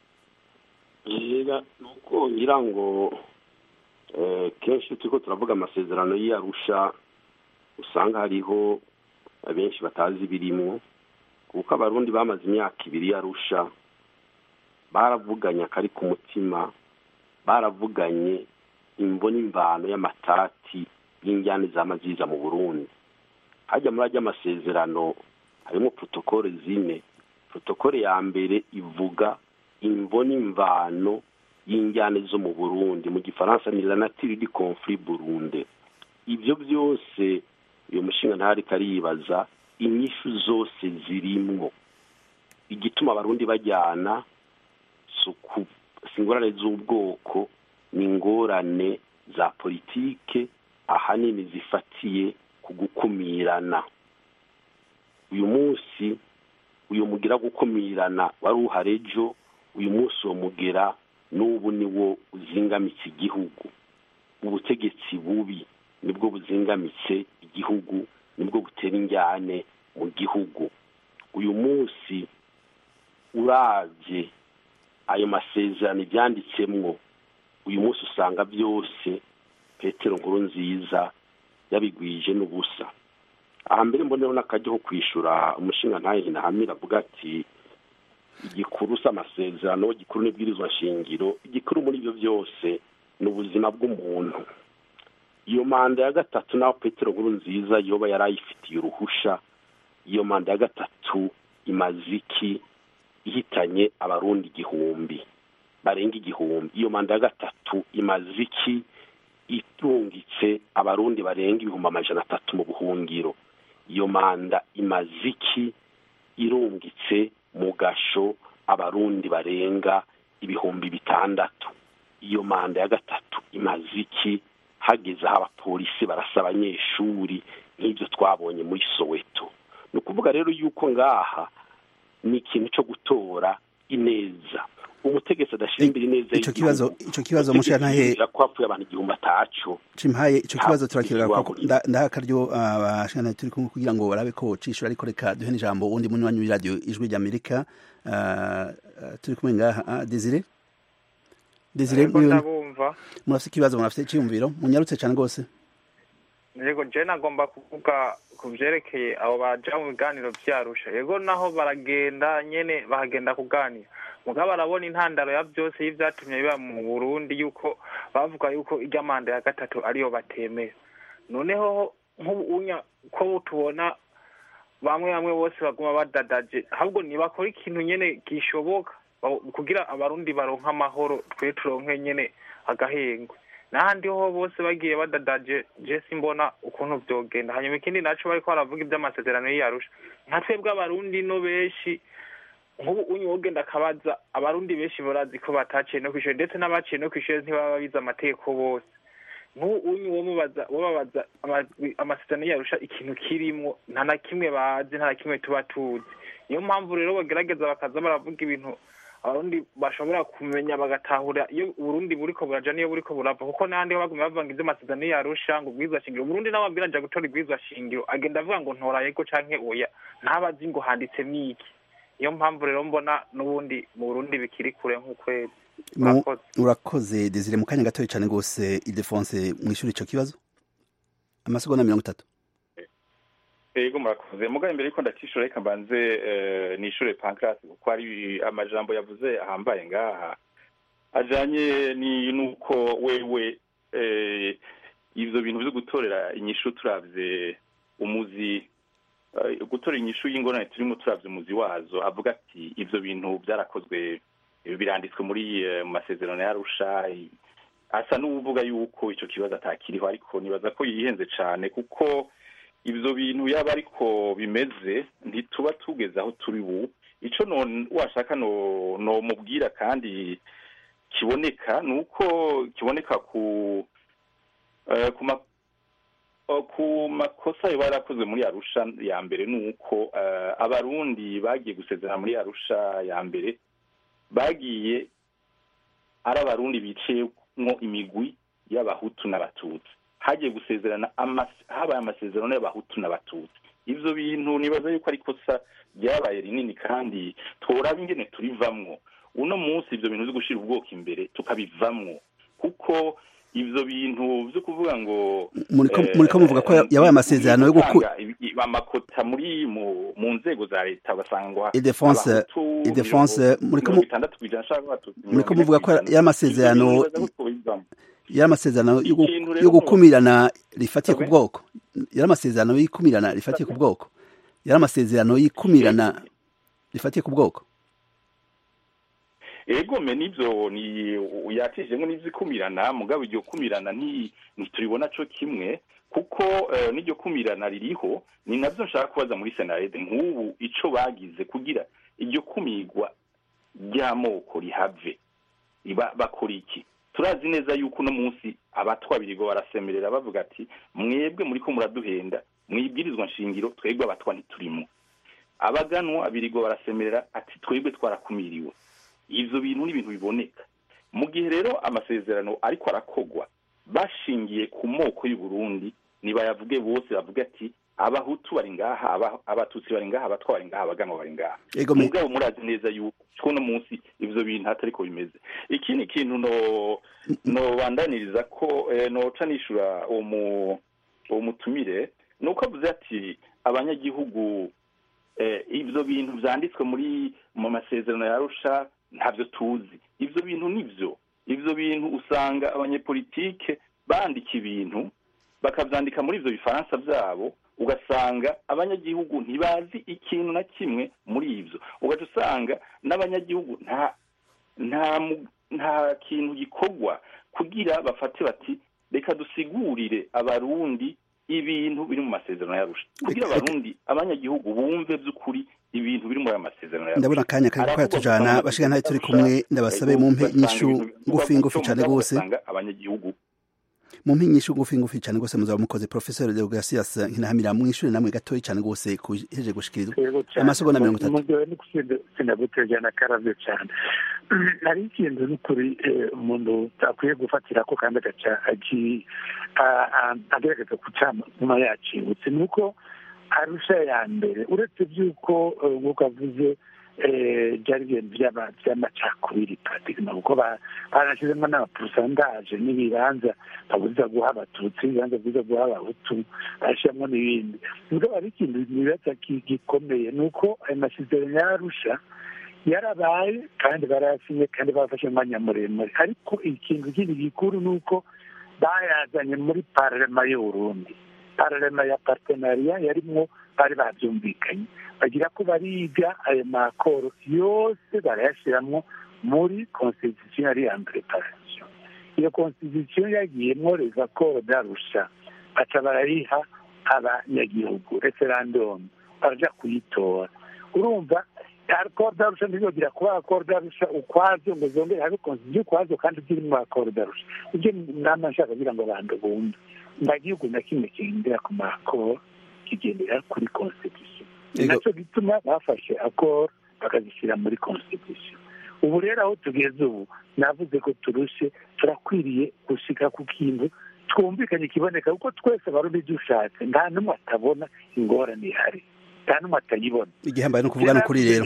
yega nuko ngira ngo kenshi turiko turavuga amasezerano y'arusha usanga hariho abenshi batazi ibirimwo kuko abarundi bamaze imyaka ibiri yarusha baravuganye akari ku mutima baravuganye imvo n'imvano y'amatati y'injyane z'amaziza mu burundi hajya muri ajya amasezerano harimo protokole zine protokole ya mbere ivuga imvo n'imvano y'injyane zo mu burundi mu gifaransa ni la nature du conflit burundi ibyo byose uyu mushinga ntari karibaza inyishu zose zirimwo igituma abarundi bajyana si ingorane z'ubwoko ni ingorane za politike ahanini zifatiye ku gukumirana uyu munsi uyu mugira gukumirana wari uhari ejo uyu munsi uwo mugera n'ubu niwo uzingamitse igihugu ubutegetsi bubi nibwo buzingamitse igihugu nibwo butera injyane mu gihugu uyu munsi urabye ayo masezerano ibyanditsemwo uyu munsi usanga byose petero nkuru nziza yabigwije n'ubusa aha mbere mboneho n'akajya ko kwishyura umushinga ntayihinamira avuga ati igikuru si amasezerano igikuru n'ibwirizwa shingiro igikuru muri ibyo byose ni ubuzima bw'umuntu iyo manda ya gatatu naho petero nkuru nziza yoba yari ayifitiye uruhusha iyo manda ya gatatu imaze iki ihitanye abarundi igihumbi barenga igihumbi iyo manda ya gatatu imaze iki itungitse abarundi barenga ibihumbi amajana atatu mu buhungiro iyo manda imaze iki irungitse mu gasho abarundi barenga ibihumbi bitandatu iyo manda ya gatatu imaze iki hageze aho abapolisi barasa abanyeshuri nk'ibyo twabonye muri soweto ni ukuvuga rero yuko ngaha ni ikintu cyo gutora ineza umutegetsi adashyira imbere ineza ico kibazo ico kibazo mushantahe ko hapfuye abantu igihumbi ataco cimpaye ico kibazo turakirira ndaha akaryo abashana turi kumwe kugira ngo barabe ko cishura ariko reka duhe n'ijambo uwundi munywanyi w'iradiyo ijwi ry'amerika turi kumwe ngaha desire desire murafite ikibazo murafite icyiyumviro munyarutse cyane rwose yego je nagomba kuvuga ku vyerekeye abo baja mu biganiro vyarusha yego naho baragenda nyene bahagenda kuganira mugabo barabona intandaro ya byose y'ivyatumye biba mu burundi yuko bavuga yuko irya manda ya gatatu ariyo batemera noneho nk'ubunya ko tubona bamwe bamwe bose baguma badadaje ahubwo ntibakora ikintu nyene gishoboka kugira abarundi baronke amahoro twe turonke nyene agahengwe n'ahandi ho bose bagiye badadaje je simbona ukuntu vyogenda hanyuma ikindi naco bariko baravuga ivy'amasezerano y'iyarusha nka twebwe abarundi no benshi nk'ubu unyu wogenda akabaza abarundi benshi barazi ko bataciye no kw'ishure ndetse n'abaciye no kw'ishure ntibaba bize amategeko bose nk'ubu unyu wo mubaza wo babaza amasezerano y'iyarusha ikintu kirimwo nta na kimwe bazi nta na kimwe tuba tuzi niyo mpamvu rero bagerageza bakaza baravuga ibintu abarundi bashobora kumenya bagatahura iyo uburundi buriko buraja niyo buriko burava kuko n'ahandi ho baguma bavanga ivy'amasezerano yarusha ngo ubwirizwa shingiro uburundi nawe abwira aja gutora ibwirizwa shingiro agenda avuga ngo ntora yego canke oya ntabazi ngo handitsemwo iki niyo mpamvu rero mbona n'ubundi mu burundi bikiri kure nk'ukwezi urakoze desire mu kanya gatoya cane rwose idefonse mw'ishuri ico kibazo amasegonda mirongo itatu yego murakoze mugabe imbere yuko ndakishura reka mbanze nishure pancrase kuko hari amajambo yavuze ahambaye ngaha ajanye ni nuko wewe ivyo bintu vyo gutorera inyishu turavye umuzi gutora inyishu y'ingorane turimo turavye umuzi wazo avuga ati ivyo bintu byarakozwe biranditswe muri mu masezerano yarusha asa n'uvuga yuko ico kibazo atakiriho ariko nibaza ko yihenze cane kuko ivyo bintu yaba ariko bimeze ntituba tugeze aho turi ubu ico washaka nomubwira kandi kiboneka ni uko kiboneka ku ku makosa yoba yarakozwe muri arusha ya mbere ni uko abarundi bagiye gusezerana muri arusha ya mbere bagiye ari abarundi biciyemwo imigwi y'abahutu n'abatutsi hagiye gusezerana habaye amasezerano y'abahutu n'abatutsi ivyo bintu nibaza yuko ari kosa ryabaye rinini kandi tworaba ingene turivamwo uno munsi ivyo bintu vyo gushira ubwoko imbere tukabivamwo kuko ivyo bintu vyo kuvuga ngo muriko muvuga ko yabaye amasezerano yo amakota muri mu mu nzego za leta ugasanga Ildefonse abahutu Ildefonse muriko mu- mirongo itandatu kw'ijana canke abatutsi muriko mirongo ine muvuga ko kw'ijana. y'amasezerano Ivyo bintu nibaza ko twobivamwo. yari amasezerano yo gu- Ikintu rero yo gukumirana rifatiye ku Sabe? bwoko yari amasezerano y'ikumirana rifatiye ku bwoko yari amasezerano y'ikumirana rifatiye ku bwoko ego me nivyo ni yatijemwo n'ivyikumirana mugabo iryo kumirana nti ntituribona co kimwe kuko eh, n'iryo kumirana ririho ni navyo nshaka kubaza muri senarede nk'ubu ico bagize kugira iryo kumirwa ry'amoko rihave Iba- bakora iki turazi neza yuko uno munsi abatwa birigo barasemerera bavuga ati mwebwe muriko muraduhenda mwibwirizwa nshingiro twebwe abatwa ntiturimo abaganwa birigo barasemerera ati twebwe twarakumiriwe ivyo bintu ni ibintu biboneka mu gihe rero amasezerano ariko arakogwa bashingiye ku moko y'u Burundi nibayavuge bose bavuga ati abahutu bari ngaha aba- abatutsi bari ngaha abatwa bari ngaha abaganwa bari ngaha ego me mugabo murazi neza yuko uno munsi ivyo bintu hatariko bimeze ikindi kintu no no bandaniriza ko eh, noca nishura uwo mu uwo mutumire nuko avuze ati abanyagihugu eh, ivyo bintu vyanditswe muri mu masezerano ya Arusha ntavyo tuzi ivyo bintu nivyo ivyo bintu usanga abanyepolitike bandika ibintu bakavyandika muri ivyo bifaransa vyabo ugasanga abanyagihugu ntibazi ikintu na kimwe muri ivyo ugaca usanga n'abanyagihugu nta nta mu- nta kintu gikorwa kugira bafate bati reka dusigurire abarundi ibintu biri mu masezerano yarusha kugira Reka- abarundi abanyagihugu bumve by'ukuri ibintu biri muri ayo masezerano yarusha ndabona akanya kariko karatujana bashika ntayo turi kumwe ndabasabe mumpe inyishu ngufi ngufi cane gose abanyagihugu mumpe inyishu ngufi ngufi cane gose muzaba mukoze professeur Deogratias nkinahamira mwishure namwe gatoyi cane gose kuheje gushikirizwa Yego cyane. Amasegonda mirongo itatu. Umugabo ni kusinda sinagutegera na karavyo cyane hari ikintu n'ukuri eh, umuntu akwiye gufatira ko kandi agaca agi- a- a- agerageza kucama yacibutse ni uko arusha ya mbere uretse by'uko eh, nk'uko avuze eh, byari ibintu by'ama- by'amacakubiri paradigma kuko ba- barashyizemo n'amapurusandaje n'ibibanza babuza guha abatutsi ibibanza bibuza guha abahutu bashyiramo n'ibindi ubwo hari ikintu nibaza ki- gikomeye ni uko ayo masezerano yarusha yarabaye kandi barayasinye kandi bafashe umwanya muremure ariko ikintu kindi gikuru ni uko bayazanye muri pararema y'uburundi pararema ya partenariya yarimwo bari babyumvikanye bagira ko bariga ayo makoro yose barayashyiramo muri constitution yari ya mbere parasiyo iyo constitution yagiyemo les accords d'arusha baca barayiha abanyagihugu referendum baraja kuyitora urumva accord d'arusha ntizogira kuba accord d'arusha ukwazo ngo zongere habe constitution ukwazo kandi ziri mu accord d'arusha ibyo nama nshaka kugira ngo abantu bumve nta gihugu na kimwe kigendera ku makoro kigendera kuri constitution ni Ego. nacyo gituma bafashe accord bakazishyira muri constitution ubu rero aho tugeze ubu navuze ko turushe turakwiriye gushika ku kintu twumvikanye kiboneka kuko twese abarundi dushatse nta n'umwe atabona ingorane ihari nta n'umwe atayibona igihambaye no kuvuga n'ukuri rero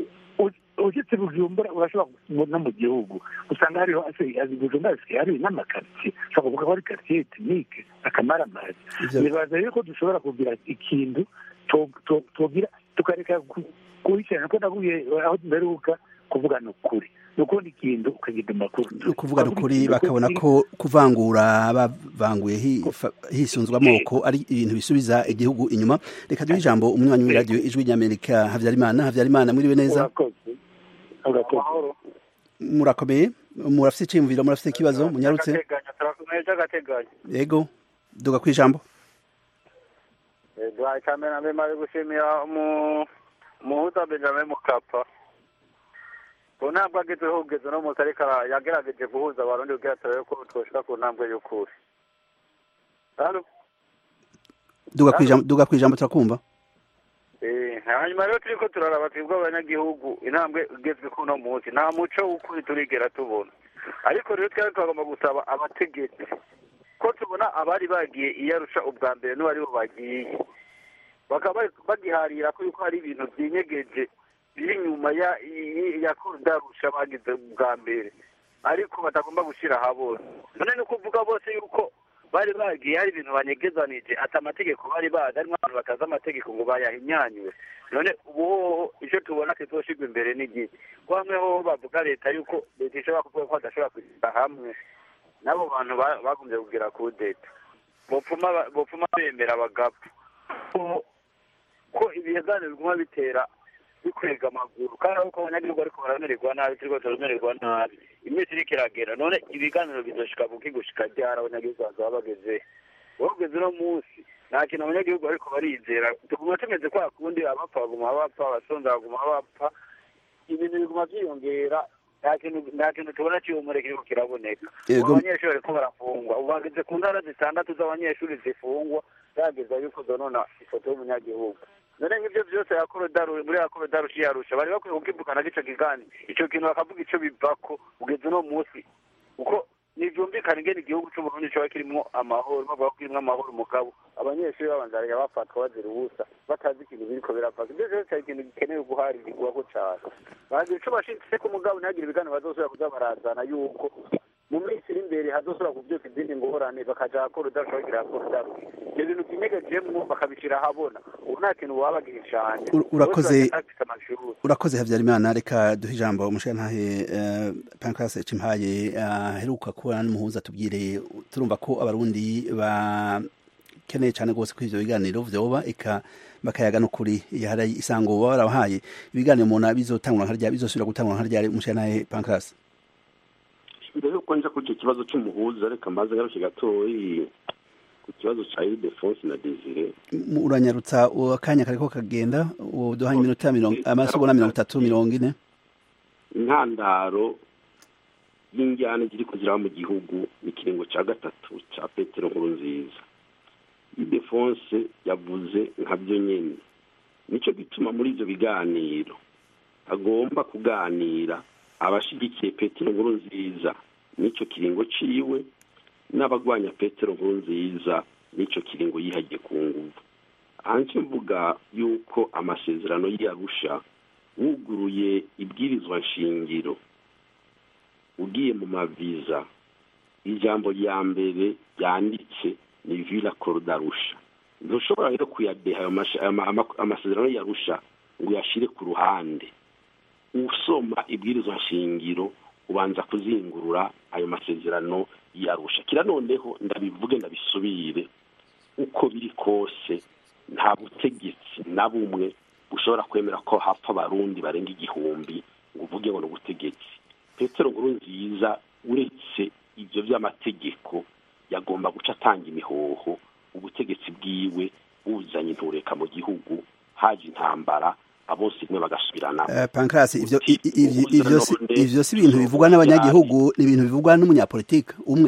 ugetse bujumbura urashobora gusanga no mu gihugu usanga hariho azi bujumbura hasigaye hari n'amakaritsiye ushobora kuvuga ko ari karitsiye tekinike akamaramazi Ivyo- nibaza yuko dushobora kugira ikintu to- to- tugira tukareka ku- kubicarana ko naguye aho mperuka kuvugana ukuri ni ukundi ikintu ukagira amakuru ni ukuvuga n'ukuri bakabona ko kuvangura bavanguye hifa- hisunzwe amoko ari ibintu bisubiza igihugu inyuma reka duhe ijambo umunywanyi w'iradiyo ijwi ry'amerika habyarimana habyarimana mwiriwe neza urakoze urakoze murakomeye murafite iciyumviro murafite ikibazo munyarutse turakomeye by'agateganyo yego duga ku ijambo duhaye cyane na mbere maze gushimira umu- umuhuza benjamin mukapa ku ntambwe agezeho kugeza uno munsi ariko ara- yagerageje guhuza abarundi kugira turebe ko twoshika ku ntambwe y'ukuri Halo? duga ku ijambo duga ku ijambo turakumva Eh, hanyuma rero turiko turaraba twebwe abanyagihugu intambwe igezwe ku uno munsi nta muco w'ukuri turigera tubona ariko rero twari twagomba gusaba abategetsi ko tubona abari bagiye iyarusha ubwa mbere n'uwari bo bagiye bakaba bari- bagiharira ko yuko hari ibintu byinyegeje biri inyuma ya i- ya korudarusha bagize ubwa mbere ariko batagomba gushyira ahabona none ni ukuvuga bose yuko bari bagiye hari ibintu banyegezanije ati amategeko bari bazi harimo abantu batazi amategeko ngo bayahinyanywe none ubu hoho icyo tubona kizoshirwa imbere n'igihe ko hamwe hoho bavuga leta yuko leta ishobora kuvuga ko badashobora kwishyira hamwe n'abo bantu ba- bagombye kugira kudeta bopfuma ba- bopfuma bemera bagapfa ko ko ibiganiro biguma bitera bikwega amaguru kandi ariko abanyagihugu ariko baramererwa nabi turiko turamererwa nabi iminsi iriko iragera none ibiganiro bizoshika buki gushika ryari abanyagihugu bazaba bageze bageze uno munsi nta kintu abanyagihugu ariko barizera tuguma tumeze kwa kundi abapfa baguma bapfa abasonza baguma bapfa ibintu biguma vyiyongera nta kintu nta kintu tubona cy'ihumure kiriko kiraboneka Yego. ubu abanyeshuri bariko barafungwa ubu bageze ku ntara zitandatu z'abanyeshuri zifungwa zageza yuko zonona ifoto y'umunyagihugu none nk'ivyo vyose yakorodaru muri yakorodaru yarusha bari bakwiye kukivugana n'ico kiganiro ico kintu bakavuga ico bivako ugeze uno munsi kuko ntivyumvikana ingene igihugu c'uburundi coba kirimwo amahoro bavuga ko kirimwo amahoro umugabo abanyeshuri babanzarira bafatwa bazira ubusa batazi ikintu biriko biravaka ivyo vyose hari ikintu gikenewe guharirwako cane bagira ico bashitse ko umugabo ntihagire ibiganiro bazosubira kuza barazana yuko mu minsi iri imbere hazosubira kuvyuka izindi ngorane bakaja hakora udashobora kugira hakora udaruka ivyo bintu vy'inyegejemwo bakabishira ahabona ubu nta kintu babagirira cane Ur- urakoze- Bose bagenda bafise amashuri urakoze habyarimana reka duhe ijambo umushirantahe uh, pancras cimpaye aheruka kuba n'umuhuza tubwire turumva ko abarundi bakeneye cyane rwose ko ivyo biganiro vyoba eka bakayaga n'ukuri hari isango baba barabahaye ibiganiro umuntu bizotangura nka ryari bizosubira gutangura nka ryari umushirantahe pancras mbere yuko nja kuri icyo kibazo cy'umuhuza reka mbaze ngaruke gatoyi ku kibazo cya iridefonse na desire M- uranyarutsa akanya kariko kagenda uduhanye iminota mirongo amasegonda mirongo itatu mirongo ine intandaro y'injyana ziri kuziraba mu gihugu ni ikiringo cya gatatu cya petero nkuru nziza idefonse yavuze nkabyo nyine nicyo gituma muri ibyo biganiro agomba kuganira abashigikiye petero nkuru nziza n'icyo kiringo ciwe n'abagwanya petero nkuru nziza n'icyo kiringo yihagiye ku nguvu hanze mvuga yuko amasezerano y'arusha wuguruye ibwirizwa nshingiro ugiye mu maviza ijambo rya mbere ryanditse ni vila korodarusha ntushobora rero kuyadeha ayo masha- ama- ama- amasezerano yarusha ngo uyashyire ku ruhande usoma ibwirizwa nshingiro ubanza kuzingurura ayo masezerano yarusha kira noneho ndabivuge ndabisubire uko biri kose nta butegetsi na bumwe bushobora kwemera ko hapfa abarundi barenga igihumbi ngo uvuge ngo ni ubutegetsi petero nkuru nziza uretse ibyo by'amategeko yagomba guca atanga imihoho ubutegetsi bwiwe buzanye intureka mu gihugu haje intambara abose rimwe bagasubirana Eh, pancras ivyo Uti- i- i- ivyo- ivyo si- Ubusanzwe ivyo si ibintu bivugwa n'abanyagihugu ni ibintu bivugwa n'umunyapolitike umwe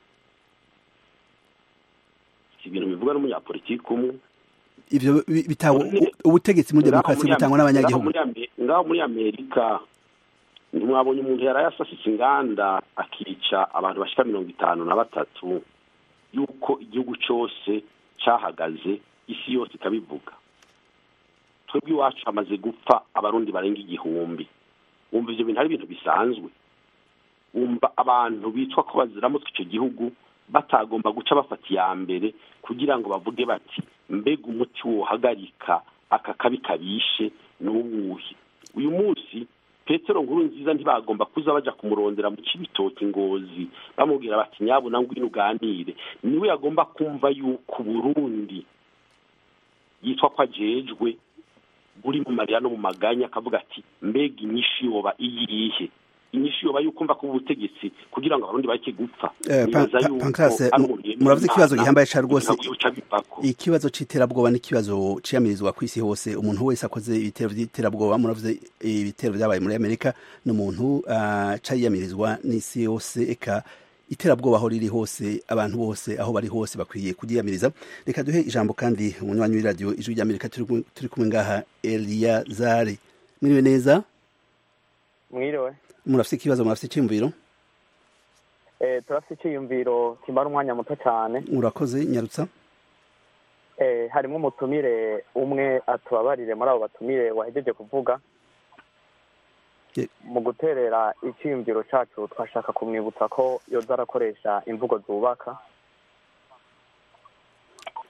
si ibintu bivugwa n'umunyapolitiki umwe ivyo bi- bitawe None- ubutegetsi muri Ngaho demokarasi muri butangwa Ame- n'abanyagihugu ngaho muri Ame- ngaho muri amerika ntimwabonye umuntu yari yasasitse inganda akica abantu bashika mirongo itanu na batatu yuko igihugu cyose cyahagaze isi yose ikabivuga twebwe iwacu hamaze gupfa abarundi barenga igihumbi wumva ivyo bintu ari ibintu bisanzwe wumva abantu bitwa ko baziramutse icyo gihugu batagomba guca bafata iya mbere kugira ngo bavuge bati mbega umuti wohagarika aka kabi kabishe ni uwuhe uyu munsi petero nkuru nziza ntibagomba kuza baja kumurondera mu cibitoki ngozi bamubwira bati nyabuna ngwino uganire niwe yagomba kumva yuko burundi yitwa ko ajejwe buri mu marira no mu maganya akavuga ati mbega inyishu yoba iyihe inyishu yoba yuko mva ko ubutegetsi kugira ngo abarundi bareke gupfa Eh, Nibaza Pa- Pa- yuko Pancras, ari mu- umuntu yemera muravuze ikibazo Imana, gihambaye ca rwose. kugira ngo yoca bivako. ikibazo c'iterabwoba n'ikibazo ciyamirizwa ku isi hose umuntu wese akoze ibitero vy'iterabwoba muravuze ibitero vyabaye muri amerika ni umuntu uh, cayiyamirizwa n'isi yose eka iterabwoba aho riri hose abantu bose aho bari hose bakwiye kuryiyamiriza reka duhe ijambo kandi umunywanyi w'iradiyo ijwi ry'amerika turi kumwe- turi kumwe ngaha eliyazari mwiriwe neza mwiriwe murafise ikibazo murafise iciyumviro eh turafite icyiyumviro kimara umwanya muto cyane urakoze nyarutsa eh harimo umutumire umwe atubabarire muri abo batumire wahejeje kuvuga Ye- mu guterera icyiyumviro cyacu twashaka kumwibutsa ko yoza arakoresha imvugo zubaka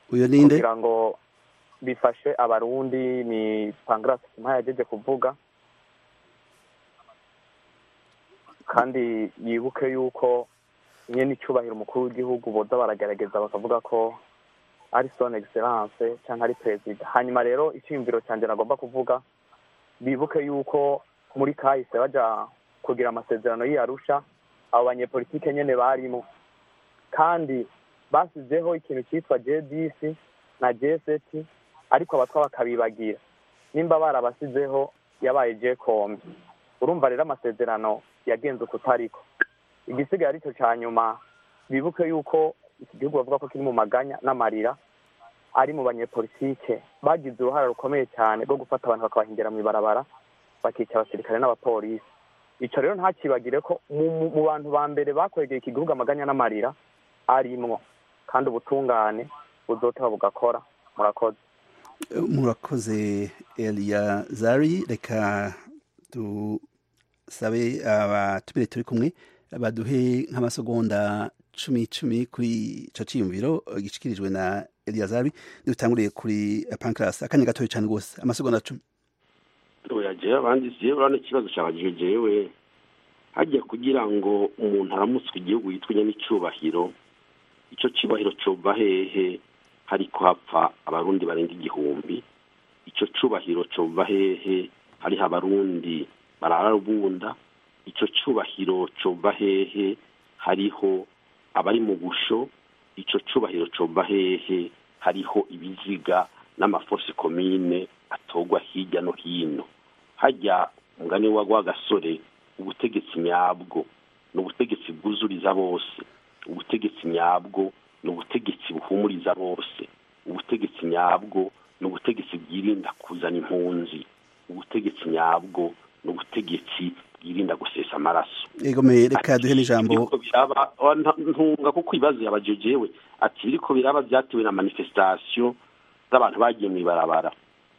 uyo ninde kugira ngo bifashe abarundi ni pangrasi kimpa yageje kuvuga kandi yibuke yuko nyene icyubahiro umukuru w'igihugu boza baragerageza bakavuga ko ari son excellence cyangwa ari perezida hanyuma rero icyiyumviro cyanjye nagomba kuvuga bibuke yuko muri kahise baja kugira amasezerano y'iyarusha abo banyepolitike nyene barimo kandi basizeho ikintu cyitwa jdc na jst ariko abatwa bakabibagira nimba barabasizeho yabaye jcom urumva rero amasezerano yagenze uko utariko igisigaye aricyo cya nyuma bibuke yuko iki gihugu bavuga ko kiri mu maganya n'amarira ari mu banyepolitike bagize uruhare rukomeye cyane rwo gufata abantu bakabahingira mu ibarabara bakica abasirikare n'abapolisi icyo rero ntakibagire ko mu mu bantu ba mbere bakwegeye iki gihugu amaganya n'amarira arimwo kandi ubutungane buzoteba bugakora murakoze murakoze eliya zari reka dusabe abatumire turi kumwe baduhe nk'amasegonda cumi cumi kuri ico ciyumviro gishikirijwe na eliya zari dutanguriye kuri pancras akanya gatoya cyane rwose amasegonda cumi oya jewe abandi jewe urabona ikibazo cyabajije jewe hajya kugira ngo umuntu aramutswe igihugu yitwa n'icyubahiro icyo cyubahiro cova hehe hariko hapfa abarundi barenga igihumbi icyo cyubahiro cova hehe hariho abarundi bararabunda icyo cyubahiro cova hehe hariho abari mu busho icyo cyubahiro cova hehe hariho ibiziga n'amafosi komine atogwa hirya no hino hajya umugani wa rwagasore ubutegetsi nyabwo ni ubutegetsi bwuzuriza bose ubutegetsi nyabwo ni ubutegetsi buhumuriza bose ubutegetsi nyabwo ni ubutegetsi bwirinda kuzana impunzi ubutegetsi nyabwo ni ubutegetsi bwirinda gusesa amaraso egomeye reka duhe n'ijambo Biriko biraba oh, nta- ntunga kuko ibibazo yabajejewe ati biriko biraba byatewe na manifestation z'abantu bagiye mu ibarabara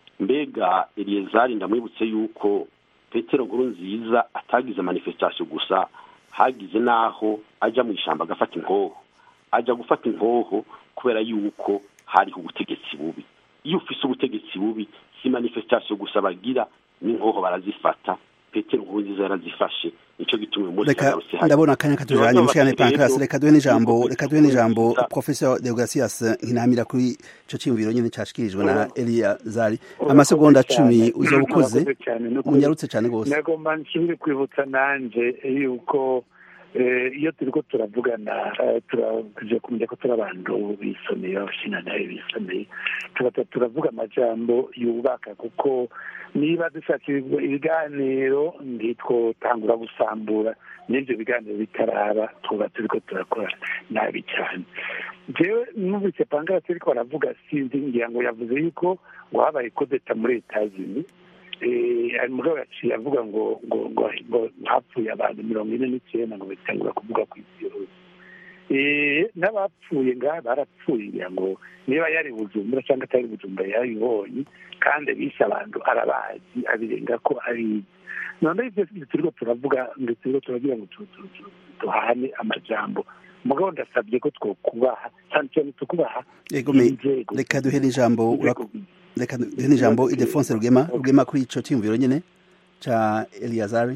mbega eliyezari ndamwibutse yuko petero nkuru nziza atagize manifestation gusa hagize n'aho ajya mu ishyamba agafata inkoho ajya gufata inkoho kubera yuko hariho ubutegetsi bubi iyo ufise ubutegetsi bubi si manifestation gusa bagira n'inkoho barazifata petero nkuru nziza yarazifashe nicyo gituma uyu munsi reka yagarutse hano. ndabona akanya katujanye mushikane pancras Rero, reka duhe n'ijambo reka duhe n'ijambo Nziza. professor deogratias nkinamira kuri ico ciyumviro nyene cashikirijwe na eliya zari amasegonda cumi uzoba ukoze Murakoze cyane, no munyarutse cane rwose nagomba nsubire kwibutsa nanje yuko eh, iyo turiko turavugana eh, turaje kumenya ko turi abantu bisomeye abashina nawe bisomeye tugata turavuga amajambo yubaka kuko niba dushaka ibigo- ibiganiro ntitwotangura gusambura n'ibyo biganiro bitaraba tuba turiko turakora nabi cyane jewe numvise pangarasi ariko baravuga sinzi ngira ngo yavuze yuko ngo habaye kodeta muri etazini hari umugabo yaciye avuga ngo ngo ngo ngo hapfuye abantu mirongo ine n'icyenda ngo bitangura kuvuga ku isi yose Eh, n'abapfuye ngaha barapfuye ngira ngo niba yari bujumbura cyangwa atari bujumbura yarabibonye kandi bishe abantu arabazi abirenga ko abizi none ibyo turiko turavuga ngo turiko turagira ngo tu- tu- tu- duhane amajambo mugabo ndasabye ko twokubaha cyane cyane tukubaha egomeye inzego reka duhe n'ijambo inzego reka duhe n'ijambo idefonse rugema rugema kuri ico ciyumviro nyene ca eliya zari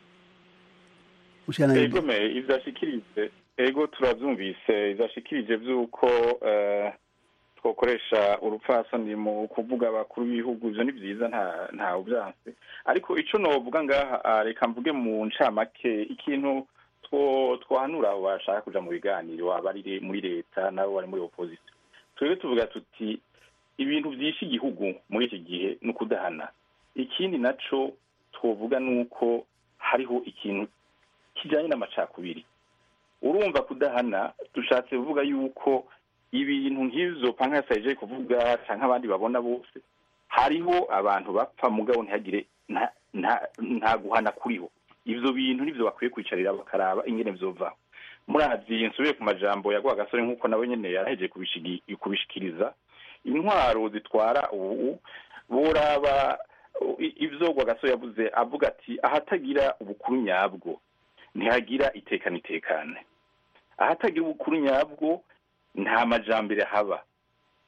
mushikana egome ivyo ashikirije ego turavyumvise ivyo ashikirije vy'uko eh, twokoresha urupfasoni mu kuvuga abakuru b'ibihugu ivyo ni vyiza nta ntawe uvyanse ariko ico novuga ngaha ah, reka mvuge mu ncamake ikintu two- twahanura abo bashaka kuja mu biganiro abari muri leta nabo bari muri opposition twebwe tuvuga tuti ibintu vyishe igihugu muri iki gihe ni ukudahana ikindi naco twovuga ni uko hariho ikintu kijanye n'amacakubiri urumva kudahana dushatse kuvuga yuko ibintu nk'ivyo pankasi yaje kuvuga canke abandi babona bose hariho abantu bapfa mugabo ntihagire nta nta- nta guhana kuriho ivyo bintu nivyo bakwiye kwicarira bakaraba ingene vyovaho murazi nsubiye ku majambo ya gasore nk'uko nawe nyene yaraheje kubishigi- kubishikiriza intwaro zitwara ubu boraba i- ivyo gasore yavuze avuga ati ahatagira ubukuru nyabwo ntihagira iteka n'itekane ahatagira ubukuru nyabwo nta majambere haba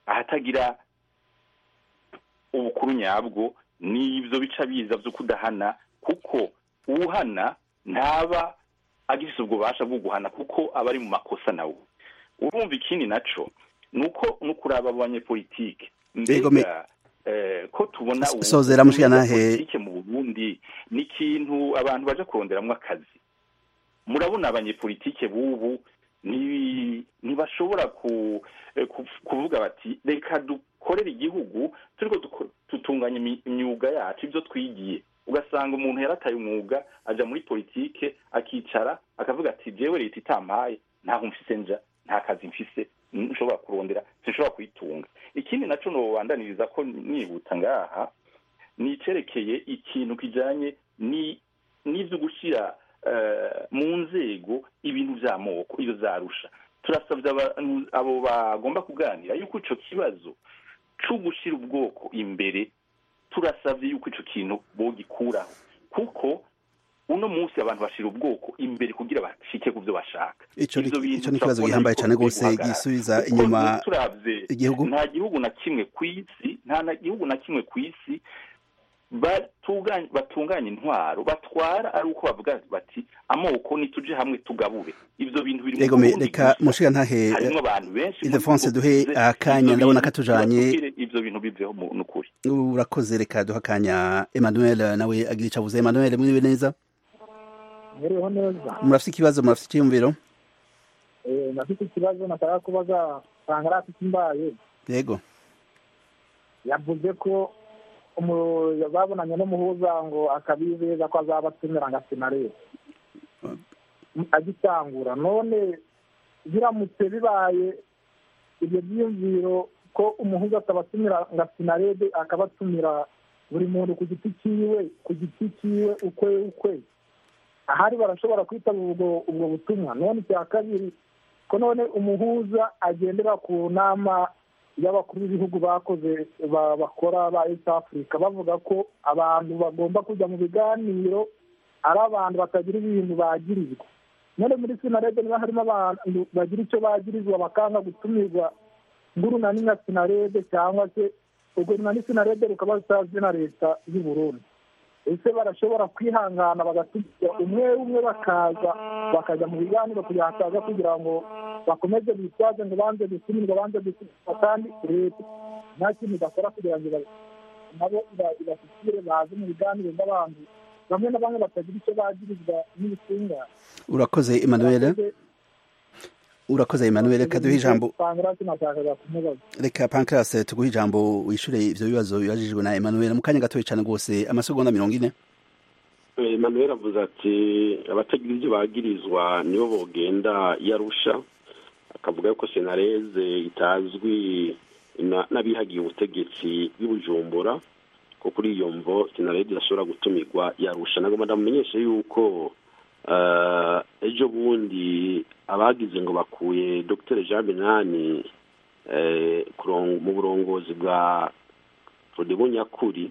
ahatagira ubukuru nyabwo n'ibyo bica biza byo kudahana kuko uwuhana ntaba agifite ubwo bubasha bwo guhana kuko aba ari mu makosa nawe urumva ikindi naco ni uko no kuraba abanyepolitike Yego, me- mbega eh, ko tubona ubu- Sozera mushikanahe. politike mu burundi ni ikintu abantu baje kuronderamwo akazi murabona abanyepolitike b'ubu ni- ntibashobora ku, eh, ku- kuvuga bati reka dukorere igihugu turiko duko- tutunganya imi- imyuga yacu ibyo twigiye ugasanga umuntu yarataye umwuga aja muri politike akicara akavuga ati jewe leta itampaye ntaho mfise nja nta kazi mfise nshobora kurondera sinshobora kuyitunga ikindi naco nobandaniriza ko nihuta ngaha ni icerekeye ikintu kijanye ni n'ivyo gushira eh, mu nzego ibintu vy'amoko iyo zarusha turasabye abantu abo bagomba kuganira yuko ico kibazo co gushira ubwoko imbere turasabye yuko ico kintu bogikuraho kuko uno munsi abantu bashira ubwoko imbere kugira bashike ku byo bashaka Ico ni- Ivyo bintu ico ni ikibazo turabona gihambaye yuko cane bikwiye gose guhagarara. gisubiza Kuko inyuma turavye igihugu. nta gihugu na kimwe ku isi nta na gihugu na kimwe ku isi batunganya batunganya intwaro batwara ari uko bavuga bati amoko nituje hamwe tugabure ivyo bintu biri mu Yego, me- Burundi reka gusa. mushiga ntahe harimwo abantu benshi Ildefonse muri ubwo duhe bwize, akanya ivyo ndabona bintu katujanye tubatubwire ivyo bintu biveho mu nukuri urakoze reka duha akanya Emmanuel nawe agira ico avuze Emmanuel muriwe neza Muriho neza murafite ikibazo murafite icyiyumviro Eh, nafite ikibazo nashaka kubaza Pangarasi Kimbaye yego yavuze ko umu- babonanye n'umuhuza ngo akabizeza ko azabatumira ngo asinarebe agitangura none biramutse bibaye ibyo byiyumviro ko umuhuza atabatumira ngo asinarebe akabatumira buri muntu ku giti cyiwe ku giti cyiwe ukwe ukwe ahari barashobora kwitaba ubwo ubwo butumwa none icya kabiri ko none umuhuza agendera ku nama y'abakuru b'ibihugu bakoze ba- bakora ba east africa bavuga ko abantu bagomba kujya mu biganiro ari abantu batagira ibintu bagirizwa none muri sinarede niba harimo abantu bagira icyo bagirizwa bakanga gutumirwa ngurunani nka sinarede cyangwa se urwo runani sinarede rukaba rutazwi na leta y'u burundi ese barashobora kwihangana bagatumira umwe umwe bakaza bakajya mu biganiro kugira ngo hataza kugira ngo bakomeze bitwaze ngo banze gutumirwa banze gutumirwa kandi leta nta kintu idakora kugira ngo iba- nabo iba- ibashyikire baze mu biganiro n'abantu bamwe na bamwe batagira icyo bagirizwa n'ibitungane urakoze Emmanuel urakoze Emmanuel reka duhe ijambo Pangrasi nashakaga kumubaza reka Pancras tuguhe ijambo wishure ivyo bibazo bibajijwe na Emmanuel mu kanya gatoya cane rwose amasegonda mirongo ine Emmanuel avuze ati abatagira ibyo bagirizwa nibo bogenda yarusha akavuga yuko senareze itazwi na- n'abihagiye ubutegetsi bw'ibujumbura ko kuri iyo mvo senareze idashobora gutumirwa yarusha nagomba ndamumenyeshe yuko eh, ejo bundi abagize ngo bakuye dr jean benani eh, kuron- mu burongozi bwa rodebo nyakuri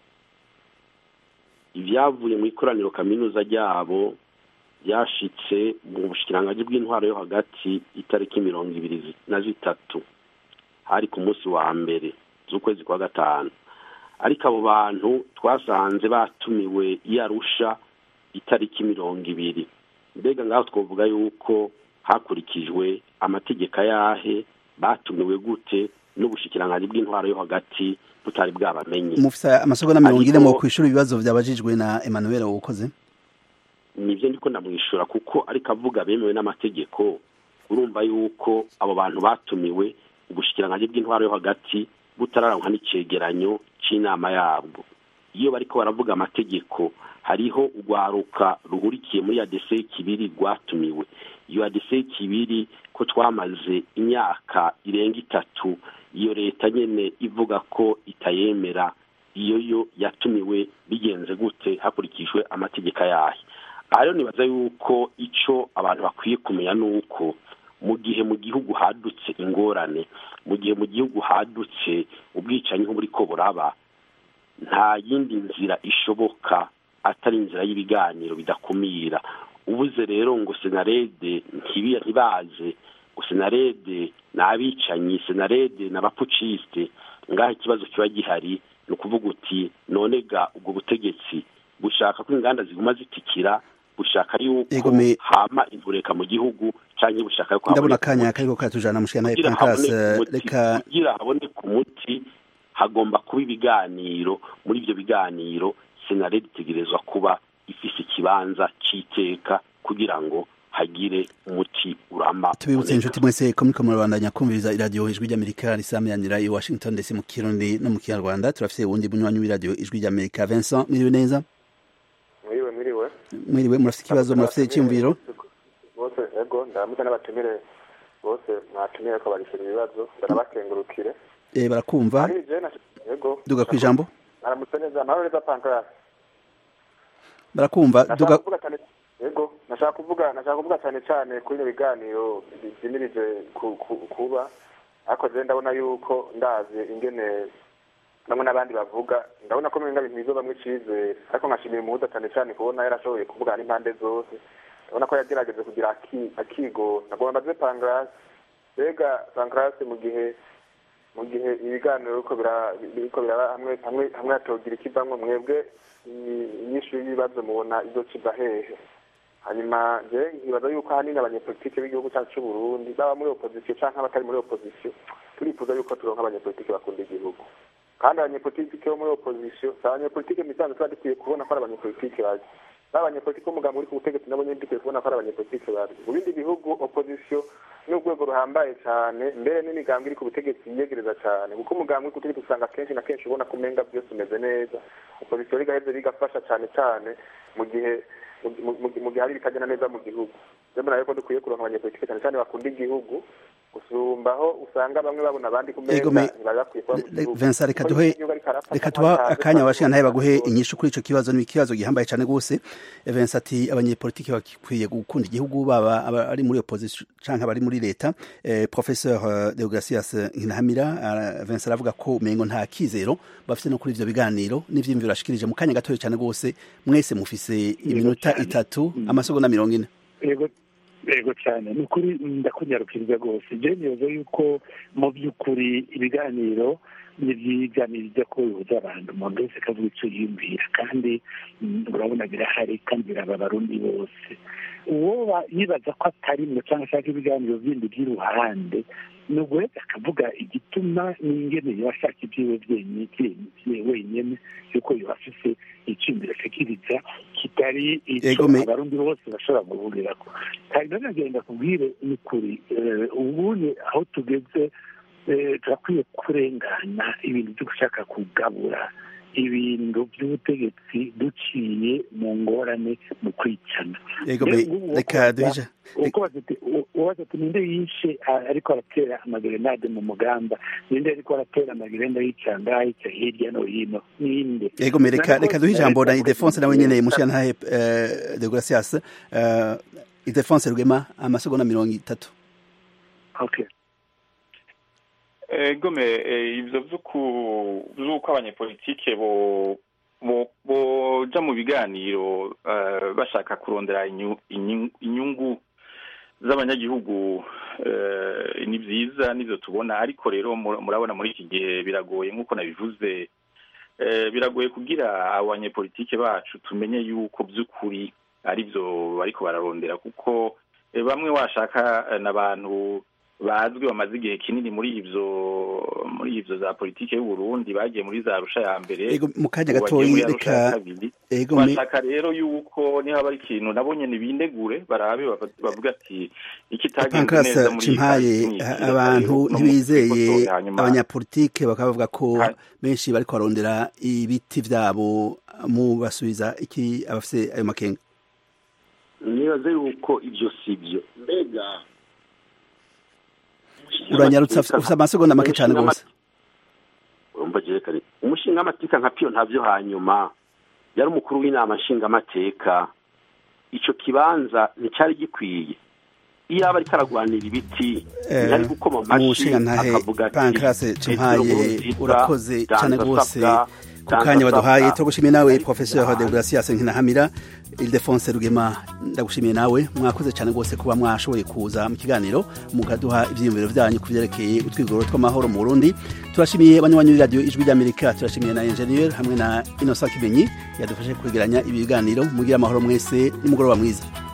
ibyavuye mu ikoraniro kaminuza ryabo byashitse mu bushikiranganji bw'intwaro yo hagati itariki mirongo ibiri zi- na zitatu hari ku munsi wa mbere z'ukwezi kwa gatanu ariko abo bantu twasanze batumiwe i Arusha itariki mirongo ibiri mbega ngaho twavuga yuko hakurikijwe amategeko ayahe batumiwe gute n'ubushikiranganji bw'intwaro yo hagati butari bwabamenye mufite amasegonda mirongo ine Ariko- mu kwishura ibibazo byabajijwe na Emmanuel ukoze nibyo ndiko ndamwishyura kuko ariko avuga bemewe n'amategeko urumva yuko abo bantu batumiwe ubushikiranganji bw'intwaro yo hagati butararangwa n'icegeranyo c'inama yabwo iyo bariko baravuga amategeko hariho urwaruka ruhurikiye muri adese kibiri rwatumiwe iyo adese kibiri ko twamaze imyaka irenga itatu iyo leta nyene ivuga ko itayemera iyo yo yatumiwe bigenze gute hakurikijwe amategeko ayahe aha rero nibaza yuko ico abantu bakwiye kumenya ni uko mu gihe mu gihugu hadutse ingorane mu gihe mu gihugu hadutse ubwicanyi nk'uburiko buraba nta yindi nzira ishoboka atari inzira y'ibiganiro bidakumira ubuze rero ngo senarede ntibi- ntibaze senarede ni abicanyi senarede ni abapucisite ngaho ikibazo kiba gihari ni ukuvuga uti none ga ubwo butegetsi bushaka ko inganda ziguma zitikira bushaka yuko hama intureka mu gihugu cyangwa bushaka yuko ndabona akanya kariko katujana mushikana Pancras reka kugira haboneke umuti hagomba kuba ibiganiro muri ibyo biganiro senarede itegerezwa kuba ifise ikibanza c'iteka kugira ngo hagire umuti urama tubibutse inshuti mwese ko muriko murabandanya kumviriza iradiyo ijwi ry'amerika risamiranira i washington ndetse mu kirundi no mu kinyarwanda turafise uwundi munywanyi w'iradiyo ijwi ry'amerika vincent mwiriwe neza mwiriwe mwiriwe mwiriwe murafise ikibazo murafise icyumviro bose ego ndaramutse n'abatumire bose mwatumire ko barishura ibibazo barabakengurukire eh barakumva ego duga ku ijambo aramutse neza amahoro neza pancras barakumva duga yego nashaka kuvuga nashaka kuvuga cyane cyane kuri ibyo biganiro byimirije kuba ariko je ndabona yuko ndazi ingene bamwe n'abandi bavuga ndabona ko mwenga bintu bizobamwe icizere ariko nkashimira umuhuza cyane cyane kubona yarashoboye kuvugana n'impande zose ndabona ko yagerageje kugira akigo nagomba mbaze pancras mbega pancras mu gihe mu gihe ibiganiro biriko biraba hamwe hamwe hamwe hatogira ikivamwo mwebwe inyishu y'ibibazo mubona izokiva hehe hanyuma je nkibaza yuko ahanini abanyepolitike b'igihugu cyacu c'uburundi baba muri opozisiyo canke abatari muri opozisiyo turifuza yuko turonka abanyepolitike bakunda igihugu kandi abanyepolitike bo muri opozisiyo si abanyepolitike misanzwe tuba dukwiye kubona ko ari abanyepolitike bazi ba abanyepolitike b'umugambi uri ku butegetsi nabo nyene dukwiye kubona ko ari abanyepolitike bazi mu bindi bihugu opozisiyo ni urwego ruhambaye cyane mbere n'imigambi iri ku butegetsi yiyegereza cyane kuko umugambi uri ku butegetsi usanga kenshi na kenshi ubona ko umenga byose umeze neza opozisiyo rigaheze rigafasha cyane cyane mu gihe mu gihe hari ibitagenda neza mu gihugu rero nayo ko dukwiye kuronka abanyepolitike cyane cyane bakunda igihugu gusumbaho usanga bamwe babona abandi ku meza ntibari bakwiye kuba mu gihugu Vincent reka duhe reka tuba akanya abashika ntaye baguhe inyishu kuri ico kibazo ni ikibazo gihambaye cyane gose Vincent ati abanyepolitike bakwiye gukunda igihugu baba ari muri opposition canke bari muri leta eh, professeur Deogracias Nkinahamira uh, Vincent aravuga ko umengo nta kizero bafite no kuri ivyo biganiro n'ivyimviro ashikirije mu kanya gatoya cyane gose mwese mufise iminota itatu amasegonda mirongo ine yego yego cyane ni ukuri ndakunyarukiriza rwose je nibaza yuko mu by'ukuri ibiganiro ni ibiganiro bijya ko bihuza abantu umuntu wese akavuga icyo yiyumvira kandi urabona birahari kandi biraba abarundi bose uwo yibaza ko atarimwe cyangwa ashaka ibiganiro bindi by'iruhande ni uguheza akavuga igituma n'ingene yabashaka ibyiwe wenyine yuko yabafise icyumviro ashikiriza kitari icyo abarundi bose bashobora guhurirako kandi nanagenda kubwire ni kuri ubundi aho tugeze turakwiye kurengana ibintu byo gushaka kugabura ibintu by'ubutegetsi duciye mu ngorane mu kwicana reka duhije ubaza ati ninde yishe ariko aratera amagerenade mu mugamba ninde ariko aratera amagerenade yica ngaha yica hirya no hino ninde yego reka reka duhe ijambo na idefonse nawe nyene mushira ntahe de gracias idefonse rwema amasegonda mirongo itatu okay gome ibyo by'uko abanyepolitike boja mu biganiro bashaka kurondera inyungu z'abanyagihugu ni byiza n'ibyo tubona ariko rero murabona muri iki gihe biragoye nk'uko nabivuze biragoye kugira abanyepolitike bacu tumenye yuko by'ukuri ari byo bariko bararondera kuko bamwe washaka n'abantu bazwi bamaze igihe kinini muri ivyo muri ivyo za politike y'u Burundi bagiye muri za rusha ya mbere ego mu kanya gatoyi reka ego bashaka rero yuko niho bari ikintu nabo nyene bindegure barabe bavuga ati ikitagenze neza muri cimpaye abantu ntibizeye abanyapolitike bakavuga ko benshi bariko barondera ibiti vyabo mu basubiza iki abafise ayo makenga nibaze yuko ivyo sivyo mbega uranyarutse ufite amasegonda make cyane rwose urumva kare umushinga amateka nka piyo ntabyo hanyuma yari umukuru w'inama nshingamateka icyo kibanza nticyari gikwiye iyo aba ariko aragwanira ibiti ntiyari gukoma amashyi akavuga ati pankirase cimpaye urakoze cyane rwose ku kanya baduhaye turagushimiye nawe professeur de Gracias Nkinahamira Ildefonse Rugema ndagushimiye nawe mwakoze cyane rwose kuba mwashoboye kuza mu kiganiro mukaduha ivyiyumviro vyanyu kuvyerekeye utwigoro tw'amahoro mu Burundi turashimiye abanywanyi b'iradiyo ijwi ry'Amerika turashimiye na engineer hamwe na Innocent Kibenyi yadufashe kwegeranya ibi biganiro mugira amahoro mwese nimugoroba mwiza